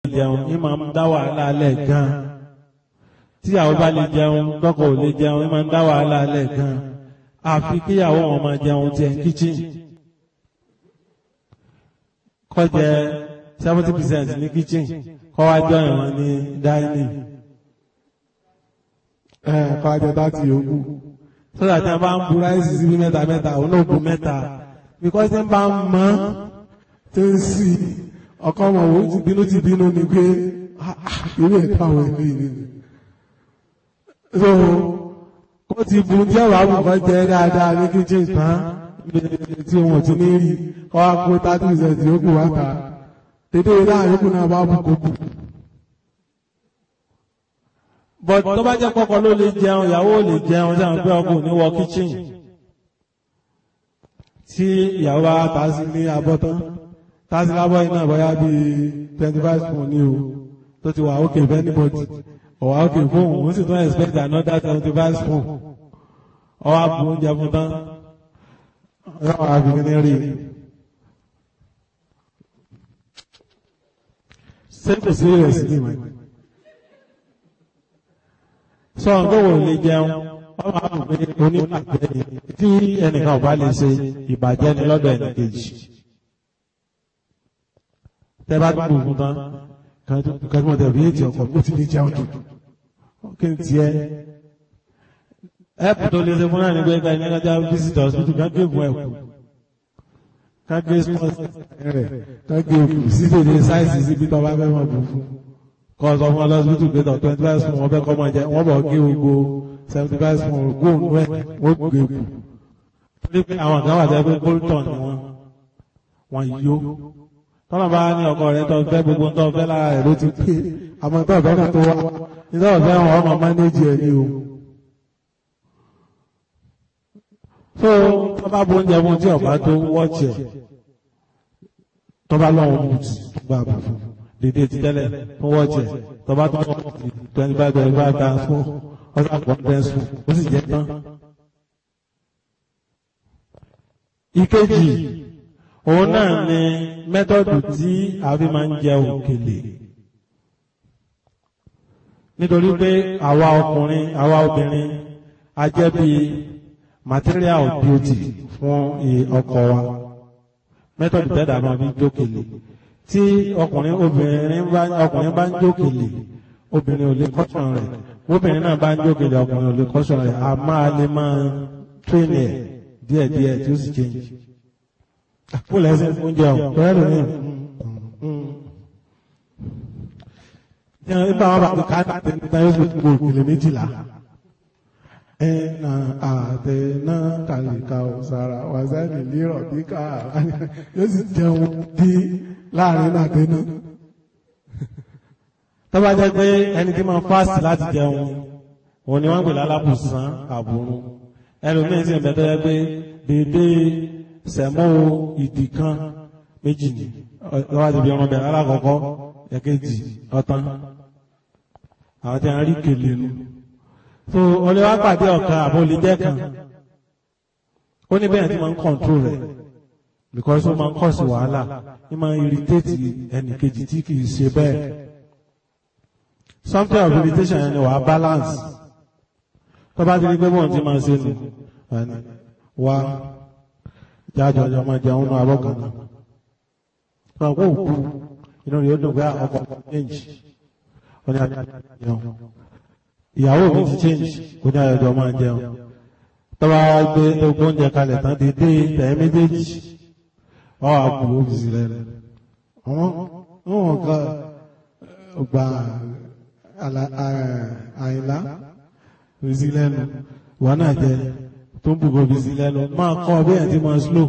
jẹun ní máa ń dá wàhálà lẹ̀ gan tíyàwó bá lè jẹun tọkọ ò lè jẹun ní máa ń dá wàhálà lẹ̀ gan àfi kíyàwó wọn máa jẹun tiẹ̀ ní kíchìn kó jẹ seventy percent ní kíchìn kó wá jọ ìwọ̀n ní dining ẹ kọ́ ajẹ́ láti yòókù. sọ́dà tí a bá ń bu ráìsì síbi mẹ́ta mẹ́ta òun náà bu mẹ́ta because tí ń bá ń mọ́ tó ń sì ọkọ ọmọ wo ti bínú ti bínú ni pé ah, ah, irú ẹ̀ka àwọn ẹ̀mí ni. so ó ti bu tí ọ̀rọ̀ àbùkọ́ jẹ dáadáa ní kíchìn tán tí wọn ti ní rí kọ́ wá kó thirty percent yòókù wá ta dédé láàrin yòókù náà bá bù kó kù. but tó bá jẹ́ kọ́kọ́ ló lè jẹun ìyàwó ò lè jẹun sáwọn pé ọkọ ò ní wọ kitchen tí ìyàwó bá ta sí ní abọ́ tán ta sí lábọ́ iná bóyá bíi twenty five spoon ní o tó ti wà ókè fẹ́ anybody ọ̀wà ókè fún òun ó sì tún expect another twenty five spoon ọwọ́ àbò oúnjẹ fún tán yóò wá fi kíní rí i. ṣé kò sí rẹ̀ sí ní ìmọ̀ sọ nǹkan wo lè jẹun wọ́n máa ń pè oníbàjẹ́ ni tí ẹnìkan ò bá lè ṣe ìbàjẹ́ ni lọ́dọ̀ ẹnìkejì tẹ́ bá dùn fún tán kan tí wọ́n tẹ̀ bí ètì ọkọ̀ ó ti ní jẹun jù kí n tiẹ̀ ẹ̀pù tó lè ṣe fún náà ní pé ká ní kájá visit hospital ká gé fún ẹ̀kú ká gé small rẹ̀ kan gé òkú sí tèdè sáìsì síbi tó bá fẹ́ mọ̀ bù fún. kọ́ sọ fún ọlọ́sibítù pé tọ̀ twenty five small wọ́n fẹ́ kọ́ máa jẹ wọ́n bọ̀ gé gbogbo seventy five small góòlù ẹ̀ wọ́n gbé kù torí pé àwọn kan wà jẹ́ pé bolton ni wọ́n wọ́n yó tọ́lá bá ní ọkọ rẹ̀ tó fẹ́ gbogbo tó fẹ́ lára rẹ̀ ló ti pé àmọ́ tó ọ̀fẹ́ náà tó wá nítorí ọ̀fẹ́ wọn ọmọ mánéjì ẹ̀ ní o. so tó bá bo oúnjẹ fún tí ọba tó wọ́ọ̀tì ẹ̀ tó bá lọ́wọ́ mú ti gbà bù fún dédé ti tẹ́lẹ̀ fún wọ́ọ̀tì ẹ̀ tó bá tó wọ́ọ̀tì twenty five twenty five times fún ọ̀sán àpò ọ̀dẹ́ sùn ó sì jẹ́ tán. ìkejì òun náà ni mẹ́tọ́dù tí a fi máa ń jẹ òkèlè nítorí pé àwa ọkùnrin àwa obìnrin a jẹ́ bí material of beauty fún ọkọ wa mẹ́tọ́dù tẹ́dà máa fi jókèlè tí ọkùnrin obìnrin bá ọkùnrin bá ń jókèlè obìnrin ò lè kọ́sùn rẹ̀ obìnrin náà bá ń jókèlè ọkùnrin ò lè kọ́sùn rẹ̀ a máa lè máa tréní ẹ̀ díẹ̀díẹ̀ tí ó sì change kó lẹ́sìn oúnjẹ ọ̀hún pẹ̀lú ní nígbà wọn bá ti ká tẹ̀lé yóò fi gbogbo òkèlè méjìlá ẹnà àtẹnà kàlíkà ọ̀sára wàzáìlì lérò bí ká yóò sì jẹun bí láàrin náà tẹnu. tó bá jẹ́ pé ẹni tí máa fásitì láti jẹun òun ni wọ́n ń pè lálábùsàn àbùrún ẹlòmíín sì ń bẹ tó yẹ pé déédéé sẹ̀mọ́ ìdì kan méjì ní lọ́wọ́ ti fi ọmọ bẹ̀rẹ̀ alákọ̀ọ́kọ́ ẹ̀kejì ọ̀tán àwọn tí a rí kèlè nu so olè wá pàdé ọ̀kan àbò lè jẹ́ kan ó ní bẹ́ẹ̀ tí máa ń kọ̀ǹtró rẹ̀ because ó máa ń kọ̀ sí wàhálà ní máa ń irritate ẹnì kejì tí kì í ṣe bẹ́ẹ̀ something of irritation yẹn ni wàá balance tó bá ti rí pé bọ́ọ̀ tí máa ṣe nù wá jájọ ọjọ́ máa jẹun náà abọ́kan náà fún àwọn òkú inú rẹ̀ ó dùn pé ọkọ̀ change ó ní àjẹun ìyàwó mi ti change ó ní àjọjọ máa jẹun tọ́wọ́ gbé ogún oúnjẹ kalẹ̀ tán di dé tẹ̀ méjèèjì ọ̀ àpò òbísí rẹ̀ àwọn wọn kọ gba àyìnlá òbísí lẹ́nu wọn náà jẹ tó ń bùkọ̀ òbísí lẹ́nu máa kọ́ bí ẹ̀ ti máa slow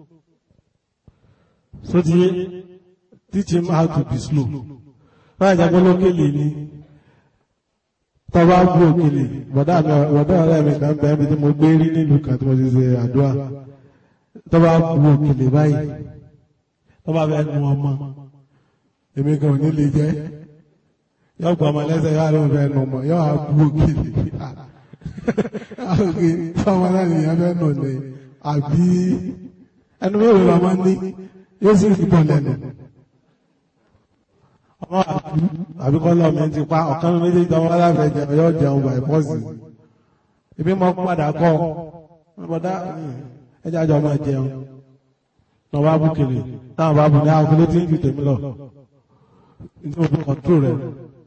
so ti teach him how to be slow báyìí jẹ́ pé lókèlè ni tọ́ba bú òkèlè bọ̀dá mi bọ̀dá ọ̀rẹ́ mi kan bẹ́ẹ̀ mi tí mo gbé rí nílùú kan tí mo ti ṣe àdúrà tọ́ba bú òkèlè báyìí tọ́ba fẹ́ nu ọmọ èmi kan ò ní lè jẹ́ yọ gbọ́ ọmọ lẹ́sẹ̀ yọ àlọ́ fẹ́ nu ọmọ yọ àbú òkèlè àgbè tọ́mọ náà nìyẹn fẹ́ nù ní àbí ẹnu mẹ́rin lọ́mọ ní yóò sì fi bọ̀ lẹ́nu ọmọ àbíkọ́ lọ mi ti pa ọ̀kan mi méjèèjì ọmọ aláfẹ́ jẹun yóò jẹun by pọ́sì ibi mọ́ padà kọ́ ọmọdá ẹjá jọ máa jẹun náà wá bú kiri táwọn bá bù ní àwọn kìló tí ń ju tèmi lọ ní òbí kọ̀ntró rẹ̀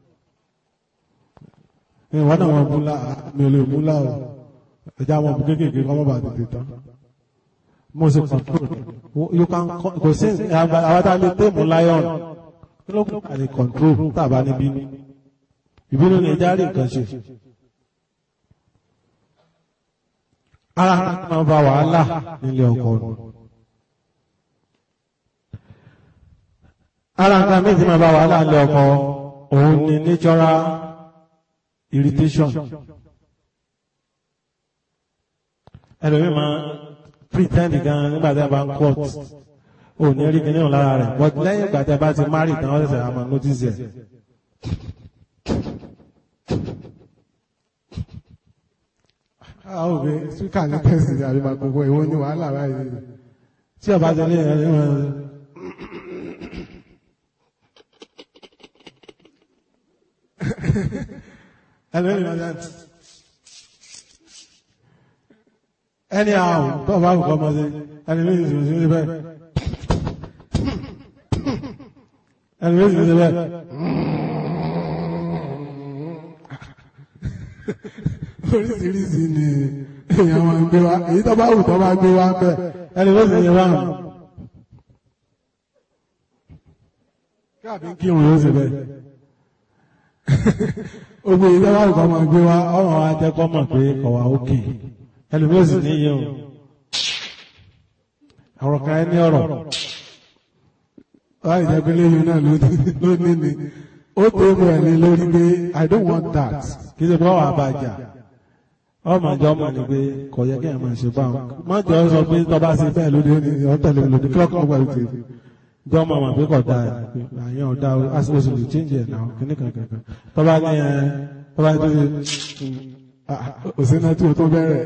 ìwọ́n náà wọ́n múlá mi ò lè múlá o ẹjá wọn bú kéékèèké kọ́ mọ́ bá tètè tán mo sì kọ̀ntró rẹ̀ you can kò sí àwọn tá a lè tèmù lion kí ló kún àlè kọ̀ntró tàbá níbí ìbínú ni ẹjá rí nǹkan ṣe ara máa ba wàhálà nílé ọkọ nù. ara nǹkan méjì máa bá wàhálà nílé ọkọ òun ni natural irritation. ẹlòmíì máa pretend gan nígbà tí a bá ń court ò ní rí kíní ọ̀hún lára rẹ̀ but lẹ́yìn ìgbà tí a bá ti marry tán wọ́n ṣẹ̀ṣẹ̀ àmọ́ notice ẹ̀. àwọn òbí spíkà ní tẹ̀sí ní àbí gbogbo ìwọ ní wàhálà báyìí tí ọba tẹ̀lé ẹ̀ ẹ̀ ẹ̀ ẹlẹ́rìí máa dá ẹni àwọn tó bá kọ́ ọmọ sí ẹni méjì sì sí bẹ́ẹ̀ ẹni méjì sì sí bẹ́ẹ̀ oríṣiríṣi ni èèyàn máa ń gbé wá èyí tó bá wù tó bá gbé wá bẹ́ẹ̀ ẹni méjì sì sí bẹ́ẹ̀ káàbí kí wọn yóò sì bẹ́ẹ̀ gbogbo èyí tó bá wù tó máa gbé wá ọ̀rọ̀ wa jẹ́ kọ́ mọ̀ pé ọ̀wà òkè ẹni méjì sì ní yẹn o àwọn kan ẹni ọ̀rọ̀ láì jẹ́ pé lẹ́yìn náà ló ní ni ó tó mú ẹ̀ ní lórí pé I don't want that. kì í ṣe pé ọ̀wà àbàjá ọmọ ìjọ ọmọ ni pé kò yẹ kí ẹ máa ṣe báwọn má jọ sọ pé tọba ṣe bẹ́ẹ̀ lóde ó ní ọ̀tẹ̀lẹ̀ lòdì kí ọkọ̀ pẹ̀lú tèmi jọ ọmọ àmọ̀ pé kò dáa ẹ̀ àyàn ọ̀dà oṣù lè change ẹ̀ náà kíní kankan tọba ní ẹ tọba tó ṣe òsínà tí o tó bẹ̀rẹ̀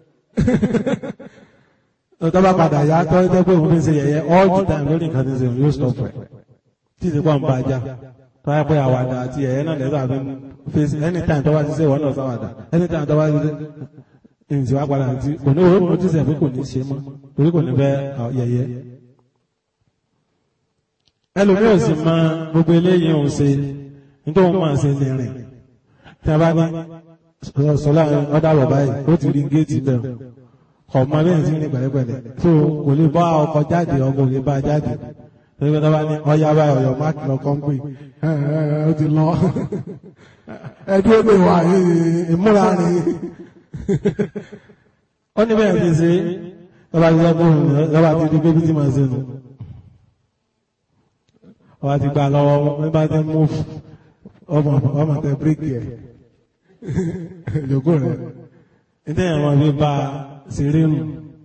tọba padà yá tọ́ jẹ́ pé òun fi ṣe yẹ̀yẹ́ all the time lórí nǹkan tí ń ṣe òun yóò stop ẹ̀ tí ìsìnkú àwọn bá já tọ́wọ́ pé àwàdà àti ẹ̀yẹ́ náà lẹ́sọ̀ àfi face anytime tọ́wọ́ ti ṣe ìwọ́n náà sáwàdà anytime tọ́wọ́ ti ṣe ìǹtí wá padà àti kò ní òun notice ẹ̀ pé kò ní ṣe mọ́ torí kò ní fẹ́ yẹ̀yẹ́. ẹlòmíì ò sì mọ gbogbo eléyìí òun ṣe nítorí òun máa ṣe ní rìn tí a bá ní sọlá ọ̀dà bọ̀ báyìí ó ti rí géètì bẹ́ẹ̀ ọmọ bẹ́ẹ̀ ti rìn pẹ̀lẹ́pẹ̀lẹ́ tó kò lè bá ọkọ̀ jáde ọkọ̀ lè bá jáde torí pé tọ́ba ní ọya báyìí ọ̀yọ́ máàkì lọ kọ́ńpì ó ti lọ ẹdí ó lè wà ìmúra ni ó ní bẹ́ẹ̀ ti ṣe tọ́ba ti sọ fún un lọ́ba ti di bébí tí màá ṣe nù ọba ti gbà lọ́wọ́ wọ́n bá ti mú ọmọ ọmọ tẹ bíríkì ẹ̀ ìjókòó rẹ̀ nítorí àwọn bí bá ṣeré nù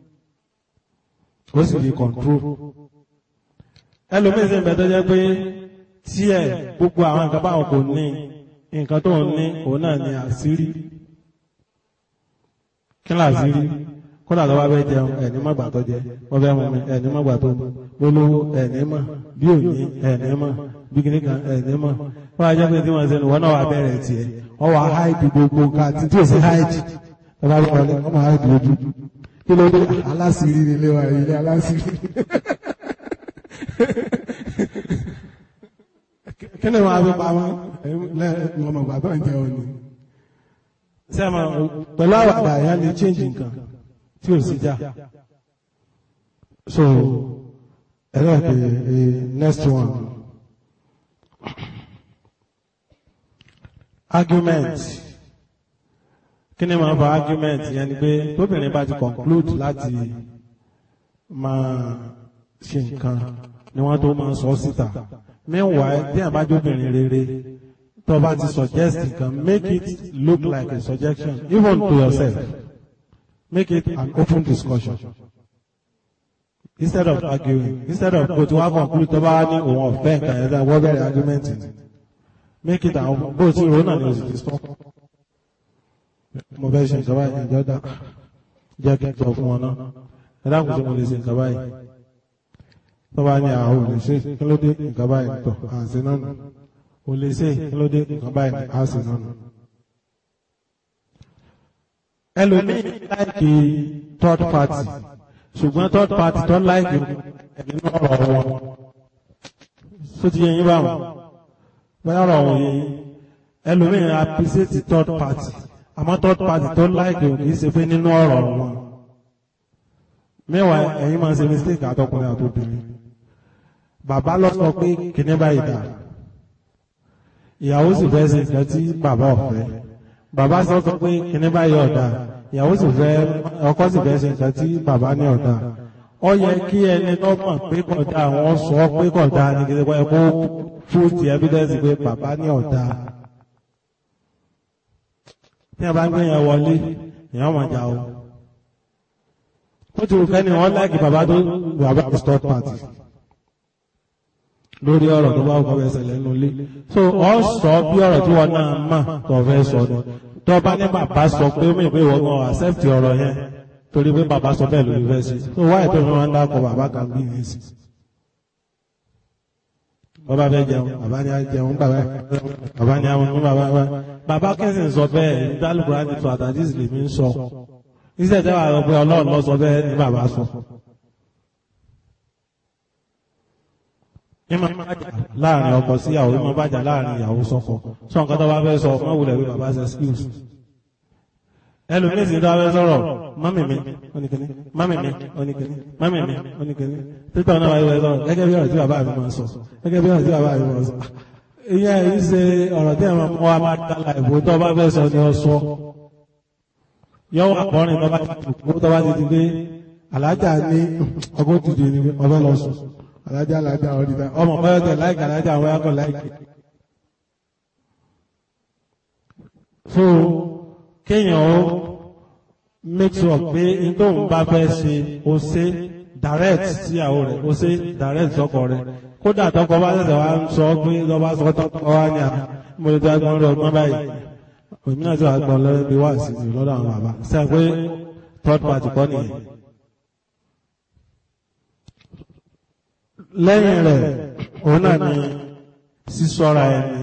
ó sì lè kọ̀ǹtró ẹlòmíín sì ń bẹ tó jẹ́ pé tí ẹ gbogbo àwọn nǹkan báwọn kò ní nǹkan tó ń ní òun náà ní àṣírí kí ni àṣírí kódà tó bá fẹ́ jẹun ẹni má gbà tó jẹ wọ́n fẹ́ mú mi ẹni má gbà tó mú olówó ẹni mọ̀ bí òní ẹni mọ̀ bí kìnnì kan ẹni mọ̀ wọ́n á jẹ́ pé tí wọ́n ṣe nù wọ́n náà wà bẹ̀rẹ̀ tiẹ̀ wọ́n wà háìdì gbogbo nǹkan àti tí ò sí háìdì wọ́n bá wọlé wọ́n máa háìdì ojú kí ló dé aláṣìírí nílé wa ilé aláṣìírí kí ni wọ́n á fi pamọ́ lọ́mọ ìgbà tó ń jẹ òní. sẹ́mọ̀ pẹ̀lú àwàdà àyà lè change nǹkan tí ò sí já so ẹ̀rọ ìpè next one argument kí ni màá fa argument yẹn ni pé tóbìnrin bá ti conclude láti máa ṣe nǹkan ni wọ́n tó máa sọ síta meanwhile bí àbájóbìnrin rere tó bá ti suggest nǹkan make it look like a suggestion even to yourself make it an open discussion instead of arguing instead of kò tí wọ́n conclude tó bá ní òun ọ̀fẹ́ nǹkan yẹn wọ́n bẹ̀rẹ̀ argument ni make it an bó ti rò náà ni òsì ti stop mo fẹ́ ṣe nǹkan báyìí ìjọ dá jẹ́ kí n sọ fún wọn náà ẹ dákun tí mo lè ṣe nǹkan báyìí tó bá ní àwọn olè ṣe kí ló dé nǹkan báyìí tọ̀ àǹsí náà nù kò lè ṣe kí ló dé nǹkan báyìí á sì náà nù. ẹlòmíì láìkì third party ṣùgbọ́n third party tó láìkì nínú ọ̀rọ̀ wọn tó ti yẹ yín báwọn bóyá ọ̀rọ̀ wọn yẹ yín ẹlòmíì appreciate third party àmọ́ third party tó láìkì kì í ṣe pé nínú ọ̀rọ̀ wọn mẹ́wàá ẹ̀yin máa ń ṣe mistake àtọkùnrin àtobìnrin bàbá lọ sọ pé kìnní báyìí dà ìyàwó sì fẹ́ ṣe nǹkan tí bàbá ọ̀fẹ́ bàbá sọ sọ pé kìnní báyìí ọ̀dà ìyàwó sì fẹ́ ọkọ sì fẹ́ ṣe nǹkan tí bàbá ní ọ̀dà ó yẹ kí ẹni tó mọ̀ pé kódà wọ́n sọ pé kódà ní kí ẹ kó fún ti evidence pé bàbá ní ọ̀dà tí a bá ń gbé yẹn wọlé èèyàn máa jà o ó ti rò kẹ́ni wọ́n láìkì bàbá tó bàbá tó stop party lórí ọ̀rọ̀ tó bá wọ́n fẹ́ ṣẹlẹ̀ nínú ilé so ọ sọ bí ọ̀rọ̀ tí wọ́n náà mà tó fẹ́ sọ ni tó bá ní bàbá sọ pé ó mì pé ìwọ náà accept ọ̀rọ̀ yẹn torí pé bàbá sọ bẹ́ẹ̀ lórí fẹ́ sí so wáyé tó fi máa ń dákọ̀ bàbá kan bí yẹn sí. bàbá fẹ́ jẹun bàbá ní á jẹun bàbá bàbá ní àwọn bàbá bàbá kẹsìn sọ bẹ́ẹ̀ ìdálùkùrá ti sọ àtàdís lèmi ń sọ iṣẹ́ tẹ́wà lọ pé ọlọ́run lọ sọ bẹ́ẹ̀ ní bàbá sọ. ìmọ̀ bàjá láàrin ọkọ sí ìyàwó ìmọ̀ bàjá láàrin ìyàwó sọ́kọ sọ nǹkan tó bá fẹ́ sọ ọmọ wulẹ̀ wí bàbá ṣe skills. ẹlòmíín sì tó bá fẹ́ sọ̀rọ̀ mọ́mì mi oníkìní mọ́mì mi oníkìní mọ́mì mi oníkìní títọ́ náà wáyé wáyé sọ̀rọ̀ gẹ́gẹ́ bí ọ̀rọ̀ tí bàbá mi máa sọ gẹ́gẹ́ bí ọ̀rọ̀ tí bàbá mi máa sọ. ìyẹn yìí ṣe ọ̀rọ̀ tí àwọn ọmọ wa máa dá láì bó tó bá fẹ́ sọ ni ọ sọ yọ́wọ́ àkọrin tó bá ti dùkú tó bá ti di pé alájà ní ọgbọ́n ti di ní ọbẹ̀ lọ sùn alájà alájà ọ̀dìdá ọmọ báyọ̀ tẹ̀ láìka alájà àwọn ẹ̀kọ́ láìkì. so kéèyàn ó make sure pé n tó ń bá fẹ́ ṣe ó ṣe direct síyàwó rẹ̀ ó ṣe direct sọ́kọ rẹ̀ kódà tọkọ bá ṣẹ̀ṣẹ̀ wá ń sọ pé lọ́ba sọ tọkọ wá ní à mo lè tó agbọ́n rẹ̀ ọgbọ́n báyìí òmí náà tí wàá gbọ́ lọ́wọ́ bí wá sí ní lọ́dọ̀ àwọn bàbá ṣe pé third party kọ́ nìyẹn. lẹ́yìn rẹ̀ òun náà ni sísọ́ra ẹni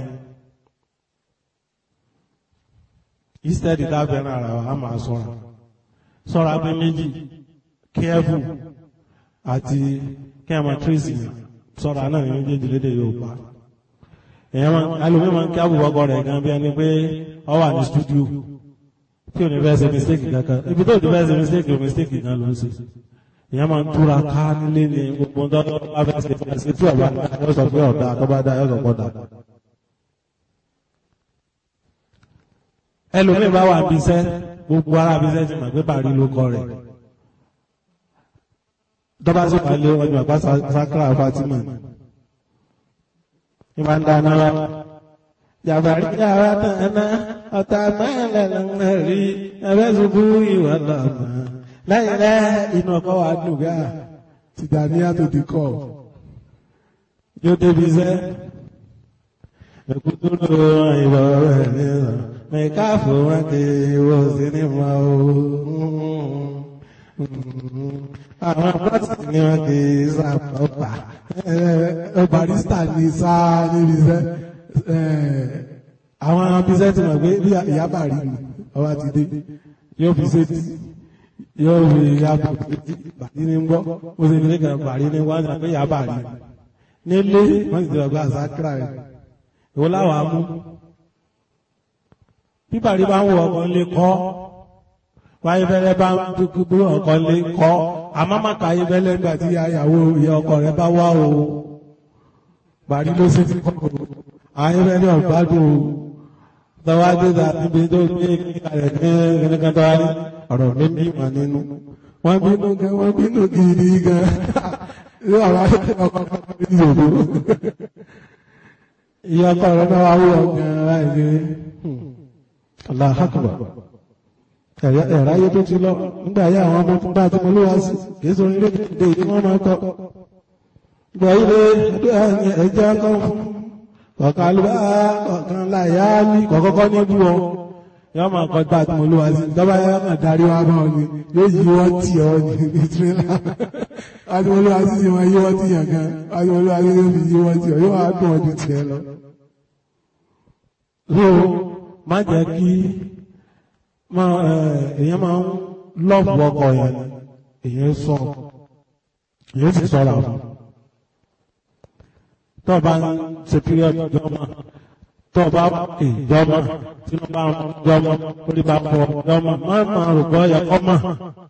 instead dábẹ́rẹ́ ara wa a máa sọ́ra sọ́ra pé méjì careful àti kẹ́ẹ̀mà tracy sọ́ra náà ní méjèèjì lédè Yorùbá èèyàn máa alùpùpù máa ń kí àbùbọ́kọ rẹ̀ gan bí ẹni pé ọ wà ní stúdíò tí ò ní fẹ́ ṣe mistake kankan ibi tó ti fẹ́ ṣe mistake ò mistake gan ló ń ṣe èèyàn máa ń túra ká nílé ní gbogbo tó bá fẹ́ ṣe fẹ́ ṣe tí ọba dá yóò sọ pé ọ̀dà tó bá dá yóò sọ pé ọ̀dà. ẹlòmíì bá wà bí iṣẹ́ gbogbo ara bí iṣẹ́ ti mọ̀ pé bàrí ló kọ rẹ̀ dọ́bà sí wà lé ọjọ́ àgbà sákàrà Fatima ní máa ń dáná wá jàbàrí yàrá tàná ọ̀tá mẹ́lẹ̀ lọ́nà rí ẹ̀fẹ́ ṣubú ìwà lọ́mọ lẹ́yìn rẹ̀ inú ọkọ̀ wa dùn gá Tìjàníyà tó di kọ́ yóò débi iṣẹ́ ẹ̀kútúrú ìwọ̀ rẹ̀ nìyẹn mẹ́káfù wọn kì í wọ sinimá o àwọn bọ́ọ̀sì ni wọn kì í sàpọ̀pà barista ní sáà níbi iṣẹ́ àwọn abisẹ́ ti mọ̀ pé bí ìyá bàrí mi ọba ti dé yóò fi sétí yóò fi yàbò bàrí ní gbọ́ ó sì nílé kan bàrí ní wọ́n sọ pé yà bàrí nílé wọ́n sì ti ọgbà sákìrà rẹ̀ ìwọ láwọn amú bí bàrí bá ń wọ ọkọ̀ lé kọ́ wáyé fẹ́lẹ́ bá ń dúkú ọkọ̀ lé kọ́ àmọ́ má ka ayé fẹ́lẹ́ nígbà tí ìyàwó ìyá ọkọ rẹ̀ bá wá o bàrí ló sì ti kọ́ o ayé fẹ́lẹ́ ọ̀gbádùn o tọ́wá dé ta níbi tó gbé kíkàlẹ̀ ní kíníkan tọ́wá ní ọ̀rọ̀ ní mímọ̀ nínú. wọ́n bínú gan wọ́n bínú gidi gan ní àwọn ọkọ̀ ní ìyòwò Ìyá ọkọ rẹ̀ náà wá wúwo gan láì gbé. Allahu Akbar. Ẹ̀rá ayé tó ti lọ nígbà yá àwọn ọmọ fún bá tí mo ló wá sí kìí sọ nílé kéde tí wọ́n máa kọ́. Gbọ̀ ilé ẹjẹ́ kọ́ fún kọ̀ọ̀kan ló bá kọ̀ọ̀kan láyá ní kọ̀kọ́kọ́ ní bú ọ yọ máa kọ́ gbà tí mo ló wá sí dọ́bà yá máa darí wá bá ọ ni yóò yí wọ́n tì ọ́ ní ní tirẹ́là wá tí mo ló wá sí sí wọn yí wọ́n tì yàn gan wá tí mo ló wá sí yóò fi yí wọ́n tì ọ́ yóò wá dùn ọdún tiẹ̀ lọ. so má jẹ́ kí èèyàn máa ń lọ́ọ̀bù ọkọ yẹn èèyàn sọ èèyàn sì sọ̀rọ̀ àwọn tó bá ń ṣe period jọmọ tó bá ìjọmọ tí wọ́n bá ń jọmọ orí bá pọ̀ jọmọ má máa rò gbọ́ yẹ kọ́ mọ̀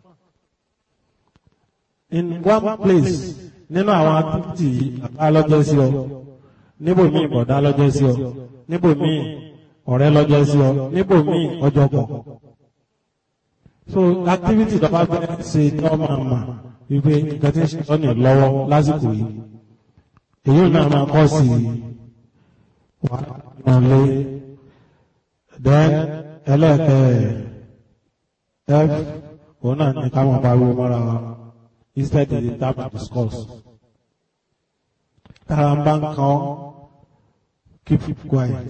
in one place nínú àwọn activity àbá lọ́jọ́ sí ọ níbòmíì bọ̀dá lọ́jọ́ sí ọ níbòmíì ọ̀rẹ́ lọ́jọ́ sí ọ níbòmíì ọjọ́ kọ̀ so activity tó bá fẹ́ ṣe ní ọmọ àmà wípé nǹkan tí ń ṣe ọ́ ní lọ́wọ́ lásìkò yìí èyí náà máa kọ́ sí wàhálà lé then ẹlẹ́ẹ̀kẹ́ f òun náà ní ká máa pariwo mọ́ra wa instead of the time to discuss tára ń bá ń kan keep quiet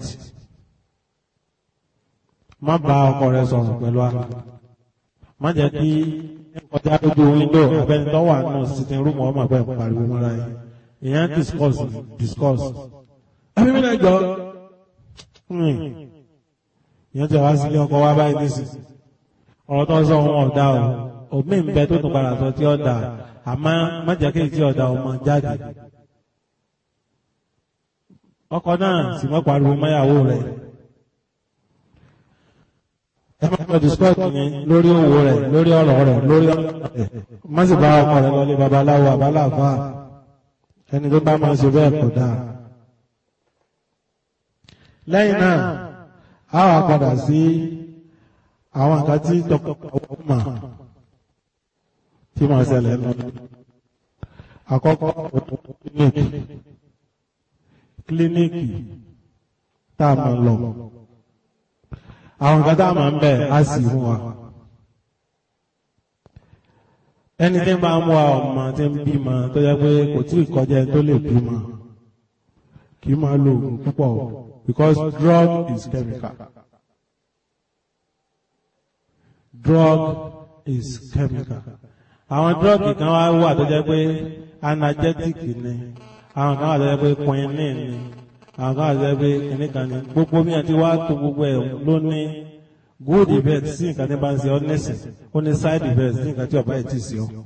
má bá ọkọ rẹ sọ̀rọ̀ pẹ̀lú ara má jẹ́ kí kọjá lójú window abẹ́ni tó wà nù sitting room ọmọ àgbẹ̀ pariwo mọ́ra yìí ìyẹn discuss discuss ẹbí mi náà jọ ìyẹn tí a wá sílé ọkọ wa báyìí nísìn ọ̀rọ̀ tó ń sọ wọn ọ̀dà o òmí ń bẹ tó tún padà sọ tí ọ̀dà àmọ́ má jẹ́ kí tí ọ̀dà ọmọ jáde ọkọ náà sì mọ́ pariwo mọ́yàwó rẹ̀ ẹ máa lọ discuss yẹn lórí owó rẹ̀ lórí ọ̀rọ̀ rẹ̀ lórí ọ̀rọ̀ rẹ̀ má sì bá ọkọ rẹ̀ lọlé babaláwo àbáláàfà ẹni tó bá máa ṣe bẹ́ẹ̀ kò dáa lẹ́yìn náà a wà padà sí àwọn nǹkan tí tọkọtaya mà tí máa ṣẹlẹ̀ lọ àkọ́kọ́ kílíníkì kílíníkì tá a máa lọ àwọn nǹkan tá a máa ń bẹ̀ á sì fún wa ẹni tí ń bá ń wá ọmọ tí ń bímọ tó yẹ pé kò tí ì kọjá ẹni tó lè bímọ kì í máa lo oògùn púpọ̀ because drug is chemical drug is chemical àwọn drug kan wá wà tó jẹ́ pé analgesic ni àwọn kan wà tó jẹ́ pé quinine ni àwọn kan wà tó jẹ́ pé kìnìkan ni gbogbo mi àti wá tó gbogbo ẹ̀ ló ní good effect sí nǹkan tí bá ń ṣe ọ nẹ́sìn ó ní side effect sí nǹkan tí ọba ẹ̀ ti ṣe ọ.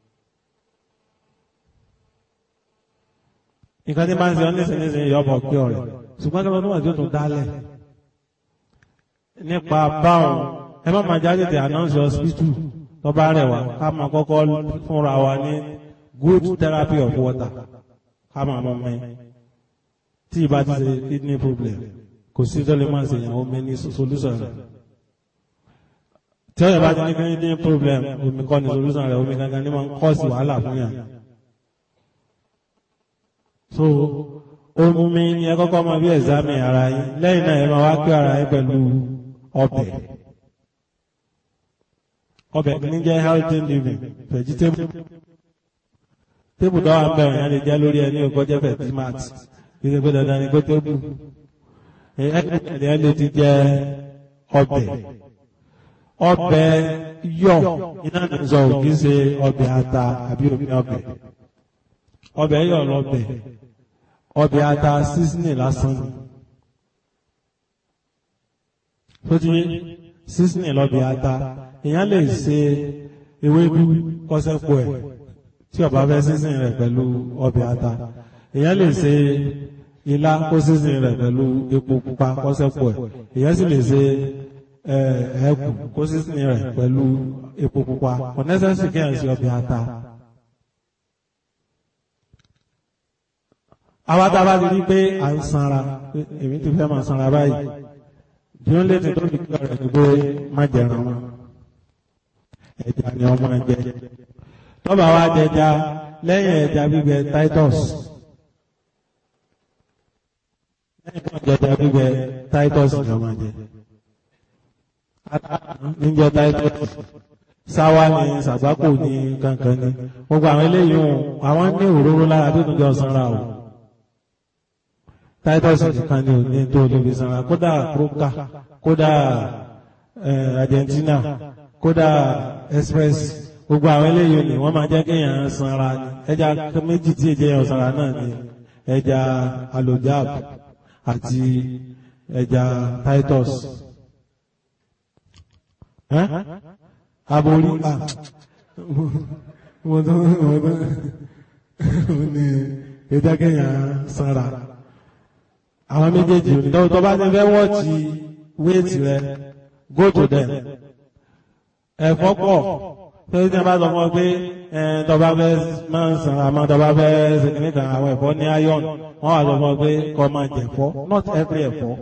nǹkan tí bá ń ṣe ọ nẹ́sìn nẹ́sìn yọ ọmọ pé ọ̀rẹ́ ṣùgbọ́n kí ló níwọ̀n tí ó tún dálẹ̀ nípa báwọn ẹ má máa jáde tẹ announce hospital tó bá rẹ̀ wá ká máa kọ́kọ́ fúnra wa ní good therapy of water ká máa mọ ọmọ yẹn tí ìbá ti ṣe kidney problem kò sí tó lè máa ṣe ìyàwó mi ní solution rẹ̀ tí ọ̀yọ́ bá ti ní kidney problem omi kọ́ ni solution rẹ̀ omi gangan ní máa ń kọ́ sí wàhálà fún yàn. so omi ni ẹ kọ́kọ́ máa bí ẹ̀sámì ara yín lẹ́yìn náà ẹ máa wá kí ara yín pẹ̀lú ọbẹ̀ ọbẹ̀ ní jẹ́ healthy living vegetable tébù tó wà ń bẹ̀rẹ̀ yẹn lè jẹ́ lórí ẹni òkọ́ jẹ́ vegimat kí ṣe pé dandan ni kó tébù ẹ̀ẹ́dẹ̀ lè ti jẹ́ ọbẹ̀ ọbẹ̀ yọ̀ iná ní sọ òkì ṣe ọbẹ̀ ata àbí omi ọbẹ̀ ọbẹ̀ yọ̀ lọ́bẹ̀ ọbẹ̀ ata sísìnì lásán ni tó ti sísìnì lọ́bẹ̀ ata èèyàn lè ṣe ewédú kọ́sẹ́pọ̀ ẹ̀ tí ó bá fẹ́ sísìn rẹ̀ pẹ̀lú ọbẹ̀ ata èèyàn lè ṣe ilá kó sísìn rẹ̀ pẹ̀lú epo pupa kọ́sẹ́pọ̀ ẹ̀ èèyàn sì lè ṣe ẹ̀ẹ́kù kó sísìn rẹ̀ pẹ̀lú epo pupa ọ̀nẹ́sẹ̀sì kẹ́hìn sí ọbẹ̀ ata. àwa tá a bá ti rí pé à ń sanra èmi ti fẹ́ máa sanra báyìí bí ó lè ti tó fi kí ọ̀rẹ́ ni pé má jẹran wọn ẹja ni ọmọ ẹjẹ tọ́ba wa jẹja lẹ́yìn ẹja gbígbẹ titus lẹ́yìn tó jẹja gbígbẹ titus ni ọmọ ẹjẹ níjẹ titus sáwá ni sàgbákò ní kankan ni gbogbo àwọn eléyìí àwọn ní òróró lára tó tún jọ sanra o titus nìkan ni ò ní tó olóbi sanra kódà krókà kódà Argentina kódà express gbogbo àwọn eléyìí ni wọ́n máa jẹ́ kéèyàn sanra ni ẹja méjì tí èjẹ yẹn sanra náà ni ẹja alojab àti ẹja titus ẹ́ aborí à mo tó mo tó mo ní ẹja kẹyàn sanra àwọn méjèèjì òní tó bá ti fẹ́ wọ́ọ̀tì wéètì rẹ go to them ẹ̀fọ́ pọ̀ tó ti bá sọ fún ọ pé tó bá fẹ́ máa ń san àmọ́ tó bá fẹ́ ṣe kìíní kan àwọn ẹ̀fọ́ ní iron wọ́n wà sọ fún ọ pé kó máa jẹ̀fọ́ not every ẹ̀fọ́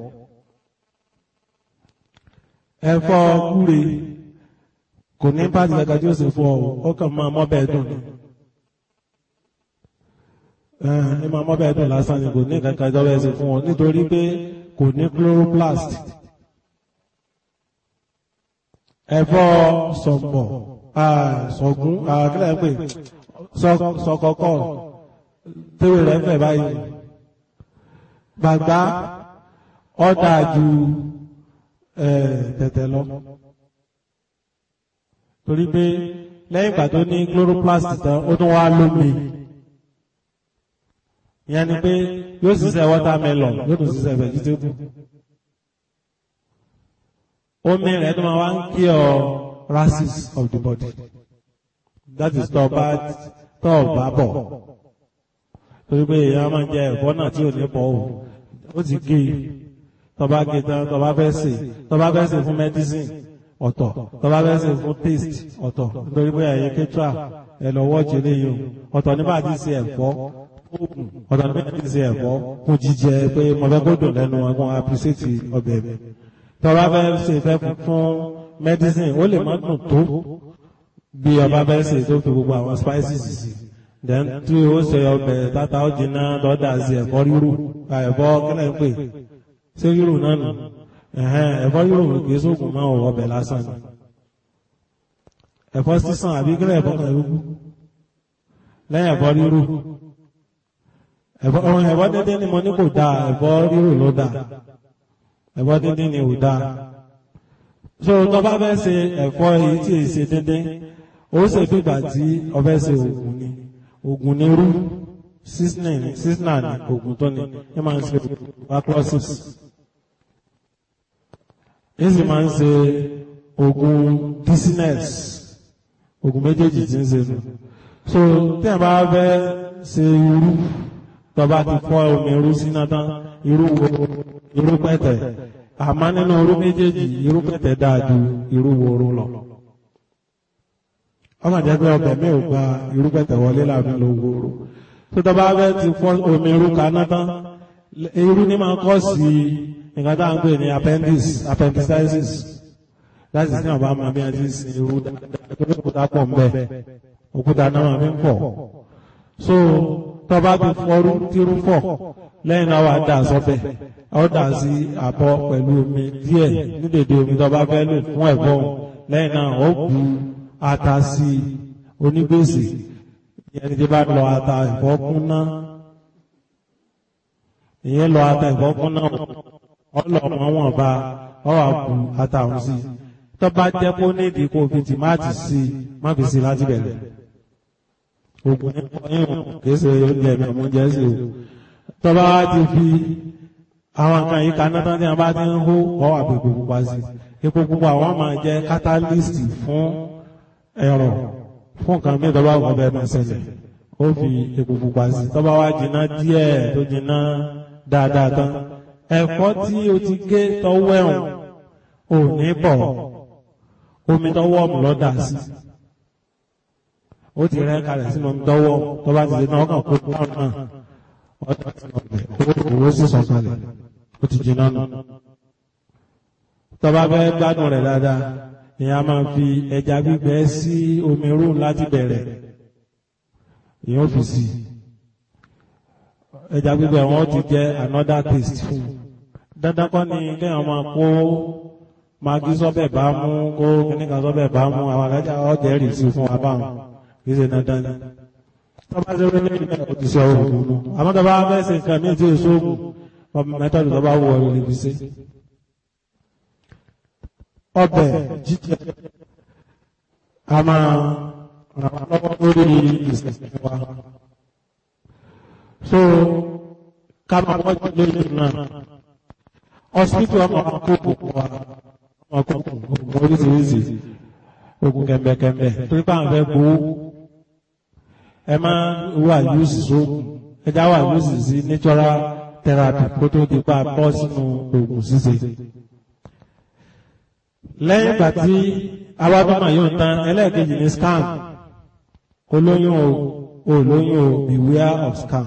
ẹ̀fọ́ gúre kò ní pàtì kankan tí ó sì fún ọ ó kàn máa mọ́ bẹ́ẹ̀ dùn ni ẹ máa mọ́ bẹ́ẹ̀ dùn lásán ni kò ní kankan tí ó bẹ́ẹ̀ sì fún ọ nítorí pé kò ní chloroplast ẹ̀fọ́ sọ̀mbọ̀ sọ̀gún àkílẹ̀ pé sọ̀kọ̀kọ̀ tẹ́wé rẹ̀ fẹ̀ báyìí gbàgbá ọ̀dà ju tẹ̀tẹ̀ lọ torí pé lẹ́yìn ìgbà tó ní chloroplast tán ó tún wá lómi ìyẹn ni pé yóò ṣiṣẹ́ watermelon yóò tún ṣiṣẹ́ vegetable omi rẹ̀ tó máa wá ń kí ọ rashes of the body that is tọ́ bá tọ́ bá bọ̀ torí pé èèyàn máa ń jẹ ẹ̀fọ́ náà tí ò ní pọ̀ o ó ti gé e tọ́ bá gé tán tọ́ bá fẹ́ sè tọ́ bá fẹ́ sè fún medicine ọ̀tọ̀ tọ́ bá fẹ́ sè fún taste ọ̀tọ̀ nítorí pé ẹ̀yin kétra ẹ̀ lọ wọ́ọ̀jì eléyìí o ọ̀tọ̀ nígbà tí ṣe ẹ̀fọ́ oògùn ọ̀tọ̀ nígbà tí ṣe ẹ̀fọ́ fún jíjẹ pé mo fẹ́ kó dùn lẹ́nu ẹ̀gbọ́n appreciate ọbẹ̀ mi tọ́ba fẹ́ ṣe fẹ́ fún medicine ó lè má dùn tó bí ọba fẹ́ ṣe tó fi gbogbo àwọn spices sí then tí ó ṣe ọbẹ̀ tata ó jiná lọ́dà sí ẹ̀fọ́ rírù ẹ̀fọ́ kílẹ̀ ń pè ṣé rírù náà nù ẹ̀fọ́ rírù kì í sóògùn máa wọ ọbẹ̀ lásán ni ẹ̀fọ́ sísàn àbí kílẹ̀ ẹ̀fọ́ kan rúgbú lẹ́yìn ẹ̀fọ́ rírù ẹ̀fọ́ dédé ni mo ní kò dáa ẹ̀fọ́ rírù ló dáa ẹ̀fọ́ díndín ni ò dáa so tó bá fẹ́ ṣe ẹ̀fọ́ èyí tí èyí ṣe díndín ó ṣe fìgbà tí ọfẹ́ ṣe oògùn ni oògùn ni rú sísnà ni oògùn tó ni ẹ máa ń ṣe tuberculosis ẹ sì máa ń ṣe oògùn dizziness oògùn méjèèjì tí ń ṣe nù so tí ẹ bá fẹ́ ṣe irú tó bá ti fọ́ omi irú síná tán irú wo irú pẹ̀tẹ̀ àmọ́ nínú irú méjèèjì irú pẹ̀tẹ̀ dáa ju irú woro lọ. ọmọ jẹ́ pé ọbẹ̀ mi ò gba irú pẹ̀tẹ̀ wọlé láàbí ló woro. tó tọ́ bá fẹ́ ti fọ́ omi irú kaná tán irú ní máa kọ́ sí nǹkan tá à ń pè ní appendix appendicitis láti sin ọba máa bí a ti sin irú dáadáa tó ní òkúta pọ̀ ń bẹ̀ òkúta náà máa fi ń pọ̀. so tọ́ bá ti fọ́rú tírú fọ̀ lẹ́yìn náà wà dà sọ́bẹ̀ ó dà sí àbọ̀ pẹ̀lú omi díẹ̀ ní dèdè omi tó bá fẹ́ lò fún ẹ̀fọ́ lẹ́yìn náà ó bu ata sí onígbèsè ìyẹn tí bá lọ ata ẹ̀fọ́ kún náà ìyẹn lọ ata ẹ̀fọ́ kún náà ó lọ mọ́ wọn bá ó wà bu ata ọ̀hún sí tó bá jẹ́ kó nídìí kó fi tìmáàtì sí má fi sí láti bẹ̀rẹ̀ ògùn ní ọyún kìí ṣe oúnjẹ mi ọmọ oúnjẹ sí o tọ́ba wá ti fi àwọn nǹkan yìí kaná tán tí wọ́n bá ti ń hó wọ́n wà pé epo pupa sí epo pupa wọ́n máa jẹ́ catalyst fún ẹ̀rọ fún nǹkan mi tọ́ba wọ́n bẹ́ẹ̀ máa ṣẹlẹ̀ ó fi epo pupa sí tọ́ba wá jiná díẹ̀ tó jiná dáadáa tán ẹ̀fọ́ tí o ti gé tọ́wọ́ ẹ̀hún ò ní bọ̀ omi tọ́wọ́ ọ̀mù lọ́dà sí ó ti rẹ́ kalẹ̀ sínú omi tọ́wọ́ tọ́ba ti ṣe náà ọkàn kó dáhùn náà owó sì sọ̀kalẹ̀ ó ti jiná nù. tọ́ba fẹ́ gbádùn rẹ̀ dáadáa ìyá máa fi ẹja gbígbẹ sí omi rú láti bẹ̀rẹ̀ ìyẹn ó fi sí ẹja gbígbẹ wọn ti jẹ́ another taste fún un dandan kọ́ ni kéèyàn máa kó magi sọ́bẹ̀ bá mú kó kíníkan sọ́bẹ̀ bá mú àwọn alájà ọ̀jẹ̀ rì sí fún wa báwọn kì í ṣe dandan ni tọ́ba ṣe wọlé ilé òjíṣẹ́ òògùn nù àmọ́ tọ́ba fẹ́ ṣe nǹkan míì tí èso òògùn ọmọ mẹ́tọ́dù tọ́ba wọ ọ̀rọ̀ lè fi ṣe. ọbẹ̀ jíjẹ a máa ràn wá lọ́wọ́ lórí ìṣẹ̀ṣẹ̀ wa. so ká máa wọ́jú lórí náà hospital ọmọ akókò wa ọmọ akókò ogun oríṣiríṣi ogun kẹ̀mbẹ̀kẹ̀mbẹ̀ torí pé àwọn fẹ́ gbowó ẹ máa wà yúùsì sóògùn ẹja wà yúùsì sí natural therapy kó tó di pa bọ́ sínú oògùn ṣíṣe. lẹ́yìn ìgbà tí awábọ́mọ̀ yóò tán ẹlẹ́ẹ̀kejì ní scam olóyún o olóyún o beware of scam.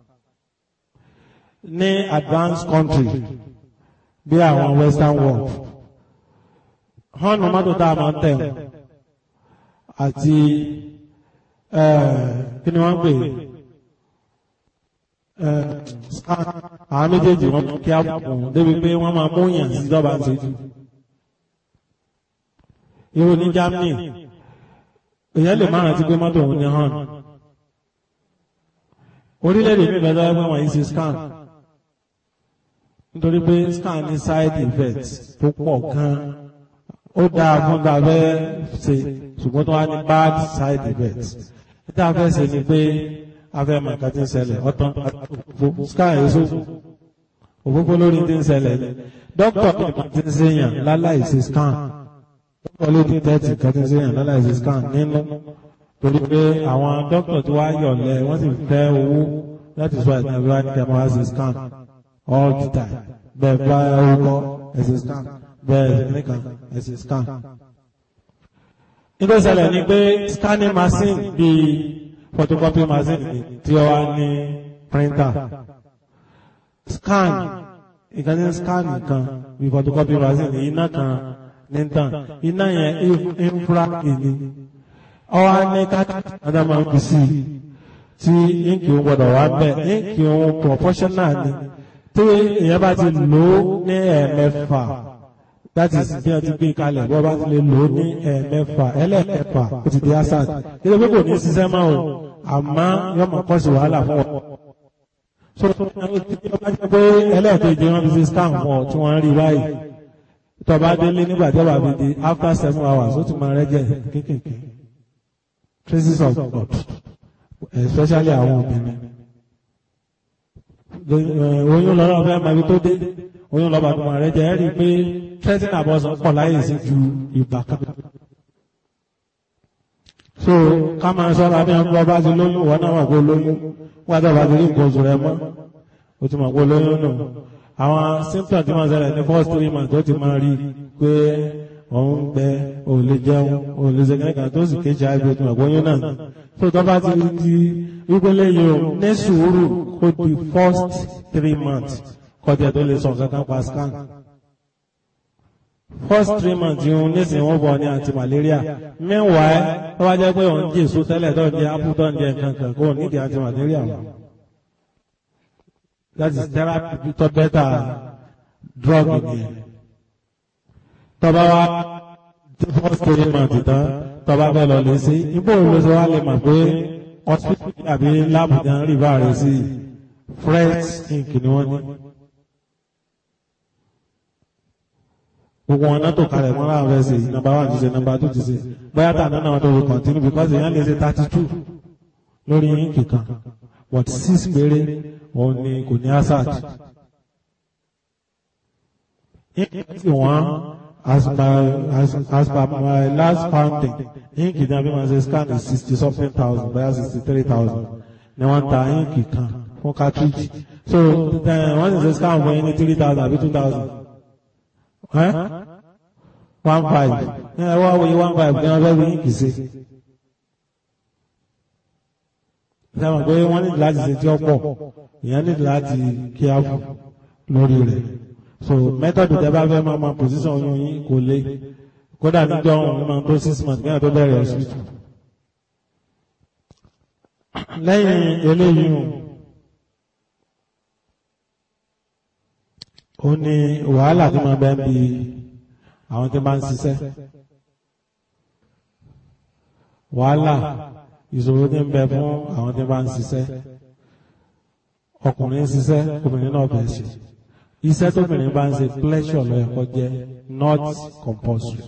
ní advanced country bí àwọn western world họ́nù mọ́tò tá a máa ń tẹ̀ àti kí ni wọ́n ń pè àwọn méjèèjì wọn kí á bùn débi pé wọ́n máa mú yàn sí ìjọba ń ṣojú. irú ní Germany èèyàn lè máa rántí pé mọ́tò òun ní hàn. orílẹ̀-èdè mi bẹ̀rẹ̀ lọ́wọ́ wọ̀nyí sí scan nítorí pé scan ní side effects tó pọ̀ gan-an ó dáa fún gbàgbẹ́ ṣe ṣùgbọ́n tó wá ní bad side effects níta fẹ́ ṣe ni pé afẹ́ mọ̀ nǹkan tí ń ṣẹlẹ̀ ọ̀tán sky èso òfófó lórí tí ń ṣẹlẹ̀ ni dókítà nípa tí ń ṣèyàn láláì ṣe scan dókítà lórí tẹ́tì nǹkan tí ń ṣèyàn láláì ṣe scan nínú torí pé àwọn dókítà tí wàá yọ̀lẹ̀ wọ́n sì fẹ́ owó láti sọ àìsàn ìwé ní kẹ́mọ́ wá ṣe scan all the time bẹ́ẹ̀ bá orúkọ ẹ̀ ṣe scan bẹ́ẹ̀ nìkan ẹ̀ ṣe scan nítorí ṣẹlẹ̀ ni pé scanning machine bíi photocopy machine tí ó wá ní printer scan ìkan ní scan nìkan bíi photocopy machine iná kan ní tàn iná yẹn infrared ni ọwọ́ ní káàkiri ọ̀dà máa ń fi sí i tí ínkì òun gbọ́dọ̀ wá bẹ́ẹ̀ ínkì òun proportional ni tí èèyàn bá ti lò ó ní ẹ̀ẹ̀mẹ́fà that is bí wọ́n ti gbé kalẹ̀ bí wọ́n bá ti lè lò ó ní ẹ̀ẹ̀mẹ́fà ẹlẹ́ẹ̀kẹfà ó ti di asad kí ló pé kò ní ṣiṣẹ́ máa o àmọ́ yóò máa kọ́ sí wàhálà fún ọ. so ọba jẹ́ pé ẹlẹ́ẹ̀kejì wọn fi ṣe scam fún ọ tí wọ́n rí báyìí tọba délé nígbà tí ọba fi di after seven hours ó ti máa rẹ́jẹ̀ kéékèèké traces of God especially àwọn obìnrin oyún lọ́rọ̀ fẹ́ máa fi tó dé oyún lọ́ba tó máa rẹ́jẹ̀ ẹ́ rí i pé threatening abortion pọ̀ láyè sí ju ìgbà kan so ká máa ṣọ́ra bí wọn bá ti lóyún wọn náà wà pé lóyún wọn tó bá ti rí nǹkan oṣù rẹ mọ́ o ti mọ̀ pé lóyún nù àwọn symptoms tí wọ́n ṣẹlẹ̀ ní first three months tó ti máa rí pé òun gbẹ ò lè jẹun ò lè ṣe kẹ́kẹ́ tó sì kéjì àìbí tó mọ̀ pé oyún náà so tó bá ti di wípé lẹ́yìn o ní sùúrù kó di first three months kọjá tó lè sọ kankan pa scan first three months yìí nísìnyí wọ́n bọ̀ ní anti-malaria meanwhile tó bá jẹ́ pé òun jẹ́ èso tẹ́lẹ̀ tó ń jẹ apple tó ń jẹ nǹkan kan kó nídìí anti-malaria mọ́ that is therapy tó better drug nìyẹn tọba wa first three months tán tọba fẹ́ lọ lè sí ibò ló ṣe wá lè mọ̀ pé hospital àbí lab gan rí bá rẹ̀ sí fresh ink ni wọ́n ní. gbogbo wọn náà tó kalẹ̀ mọ́ láwọn fẹ́ ṣe nọmba one ti ṣe nọmba two ti ṣe bóyá tà náà tó fi continue because èèyàn lè ṣe thirty two lórí ínkì kan but six péré òun ni kò ní asat. ínkì tí wọ́n as my as, as per my last counting ínkì tí a fi máa ṣe scan is sixty something thousand bóyá sixty three thousand ni wọ́n ta ínkì kan fún cartridge so wọ́n sì ṣe scan fún yín ní three thousand àbí two thousand one five ní ẹ wá wòye one five kí wọ́n fẹ́ wí kì í ṣe. sábà pé wọ́n ní láti ṣe tí ó pọ̀ ìyẹn ní láti kí á fún lórí rẹ̀ so method tẹ bá fẹ́ máa ma position oyún yín kò le kódà níjọ́ òun máa tó six months kí wọ́n tó bẹ̀rẹ̀ hospital. lẹ́yìn eléyìí ó ní wàhálà tí máa bẹ́ẹ̀ bí àwọn tí máa ń ṣiṣẹ́ wàhálà ìṣòro tí ń bẹ fún àwọn tí máa ń ṣiṣẹ́ ọkùnrin ń ṣiṣẹ́ obìnrin náà bẹ̀ ṣe iṣẹ́ tóbìnrin bá ń ṣe pleasure ló yẹ kó jẹ́ not compulsory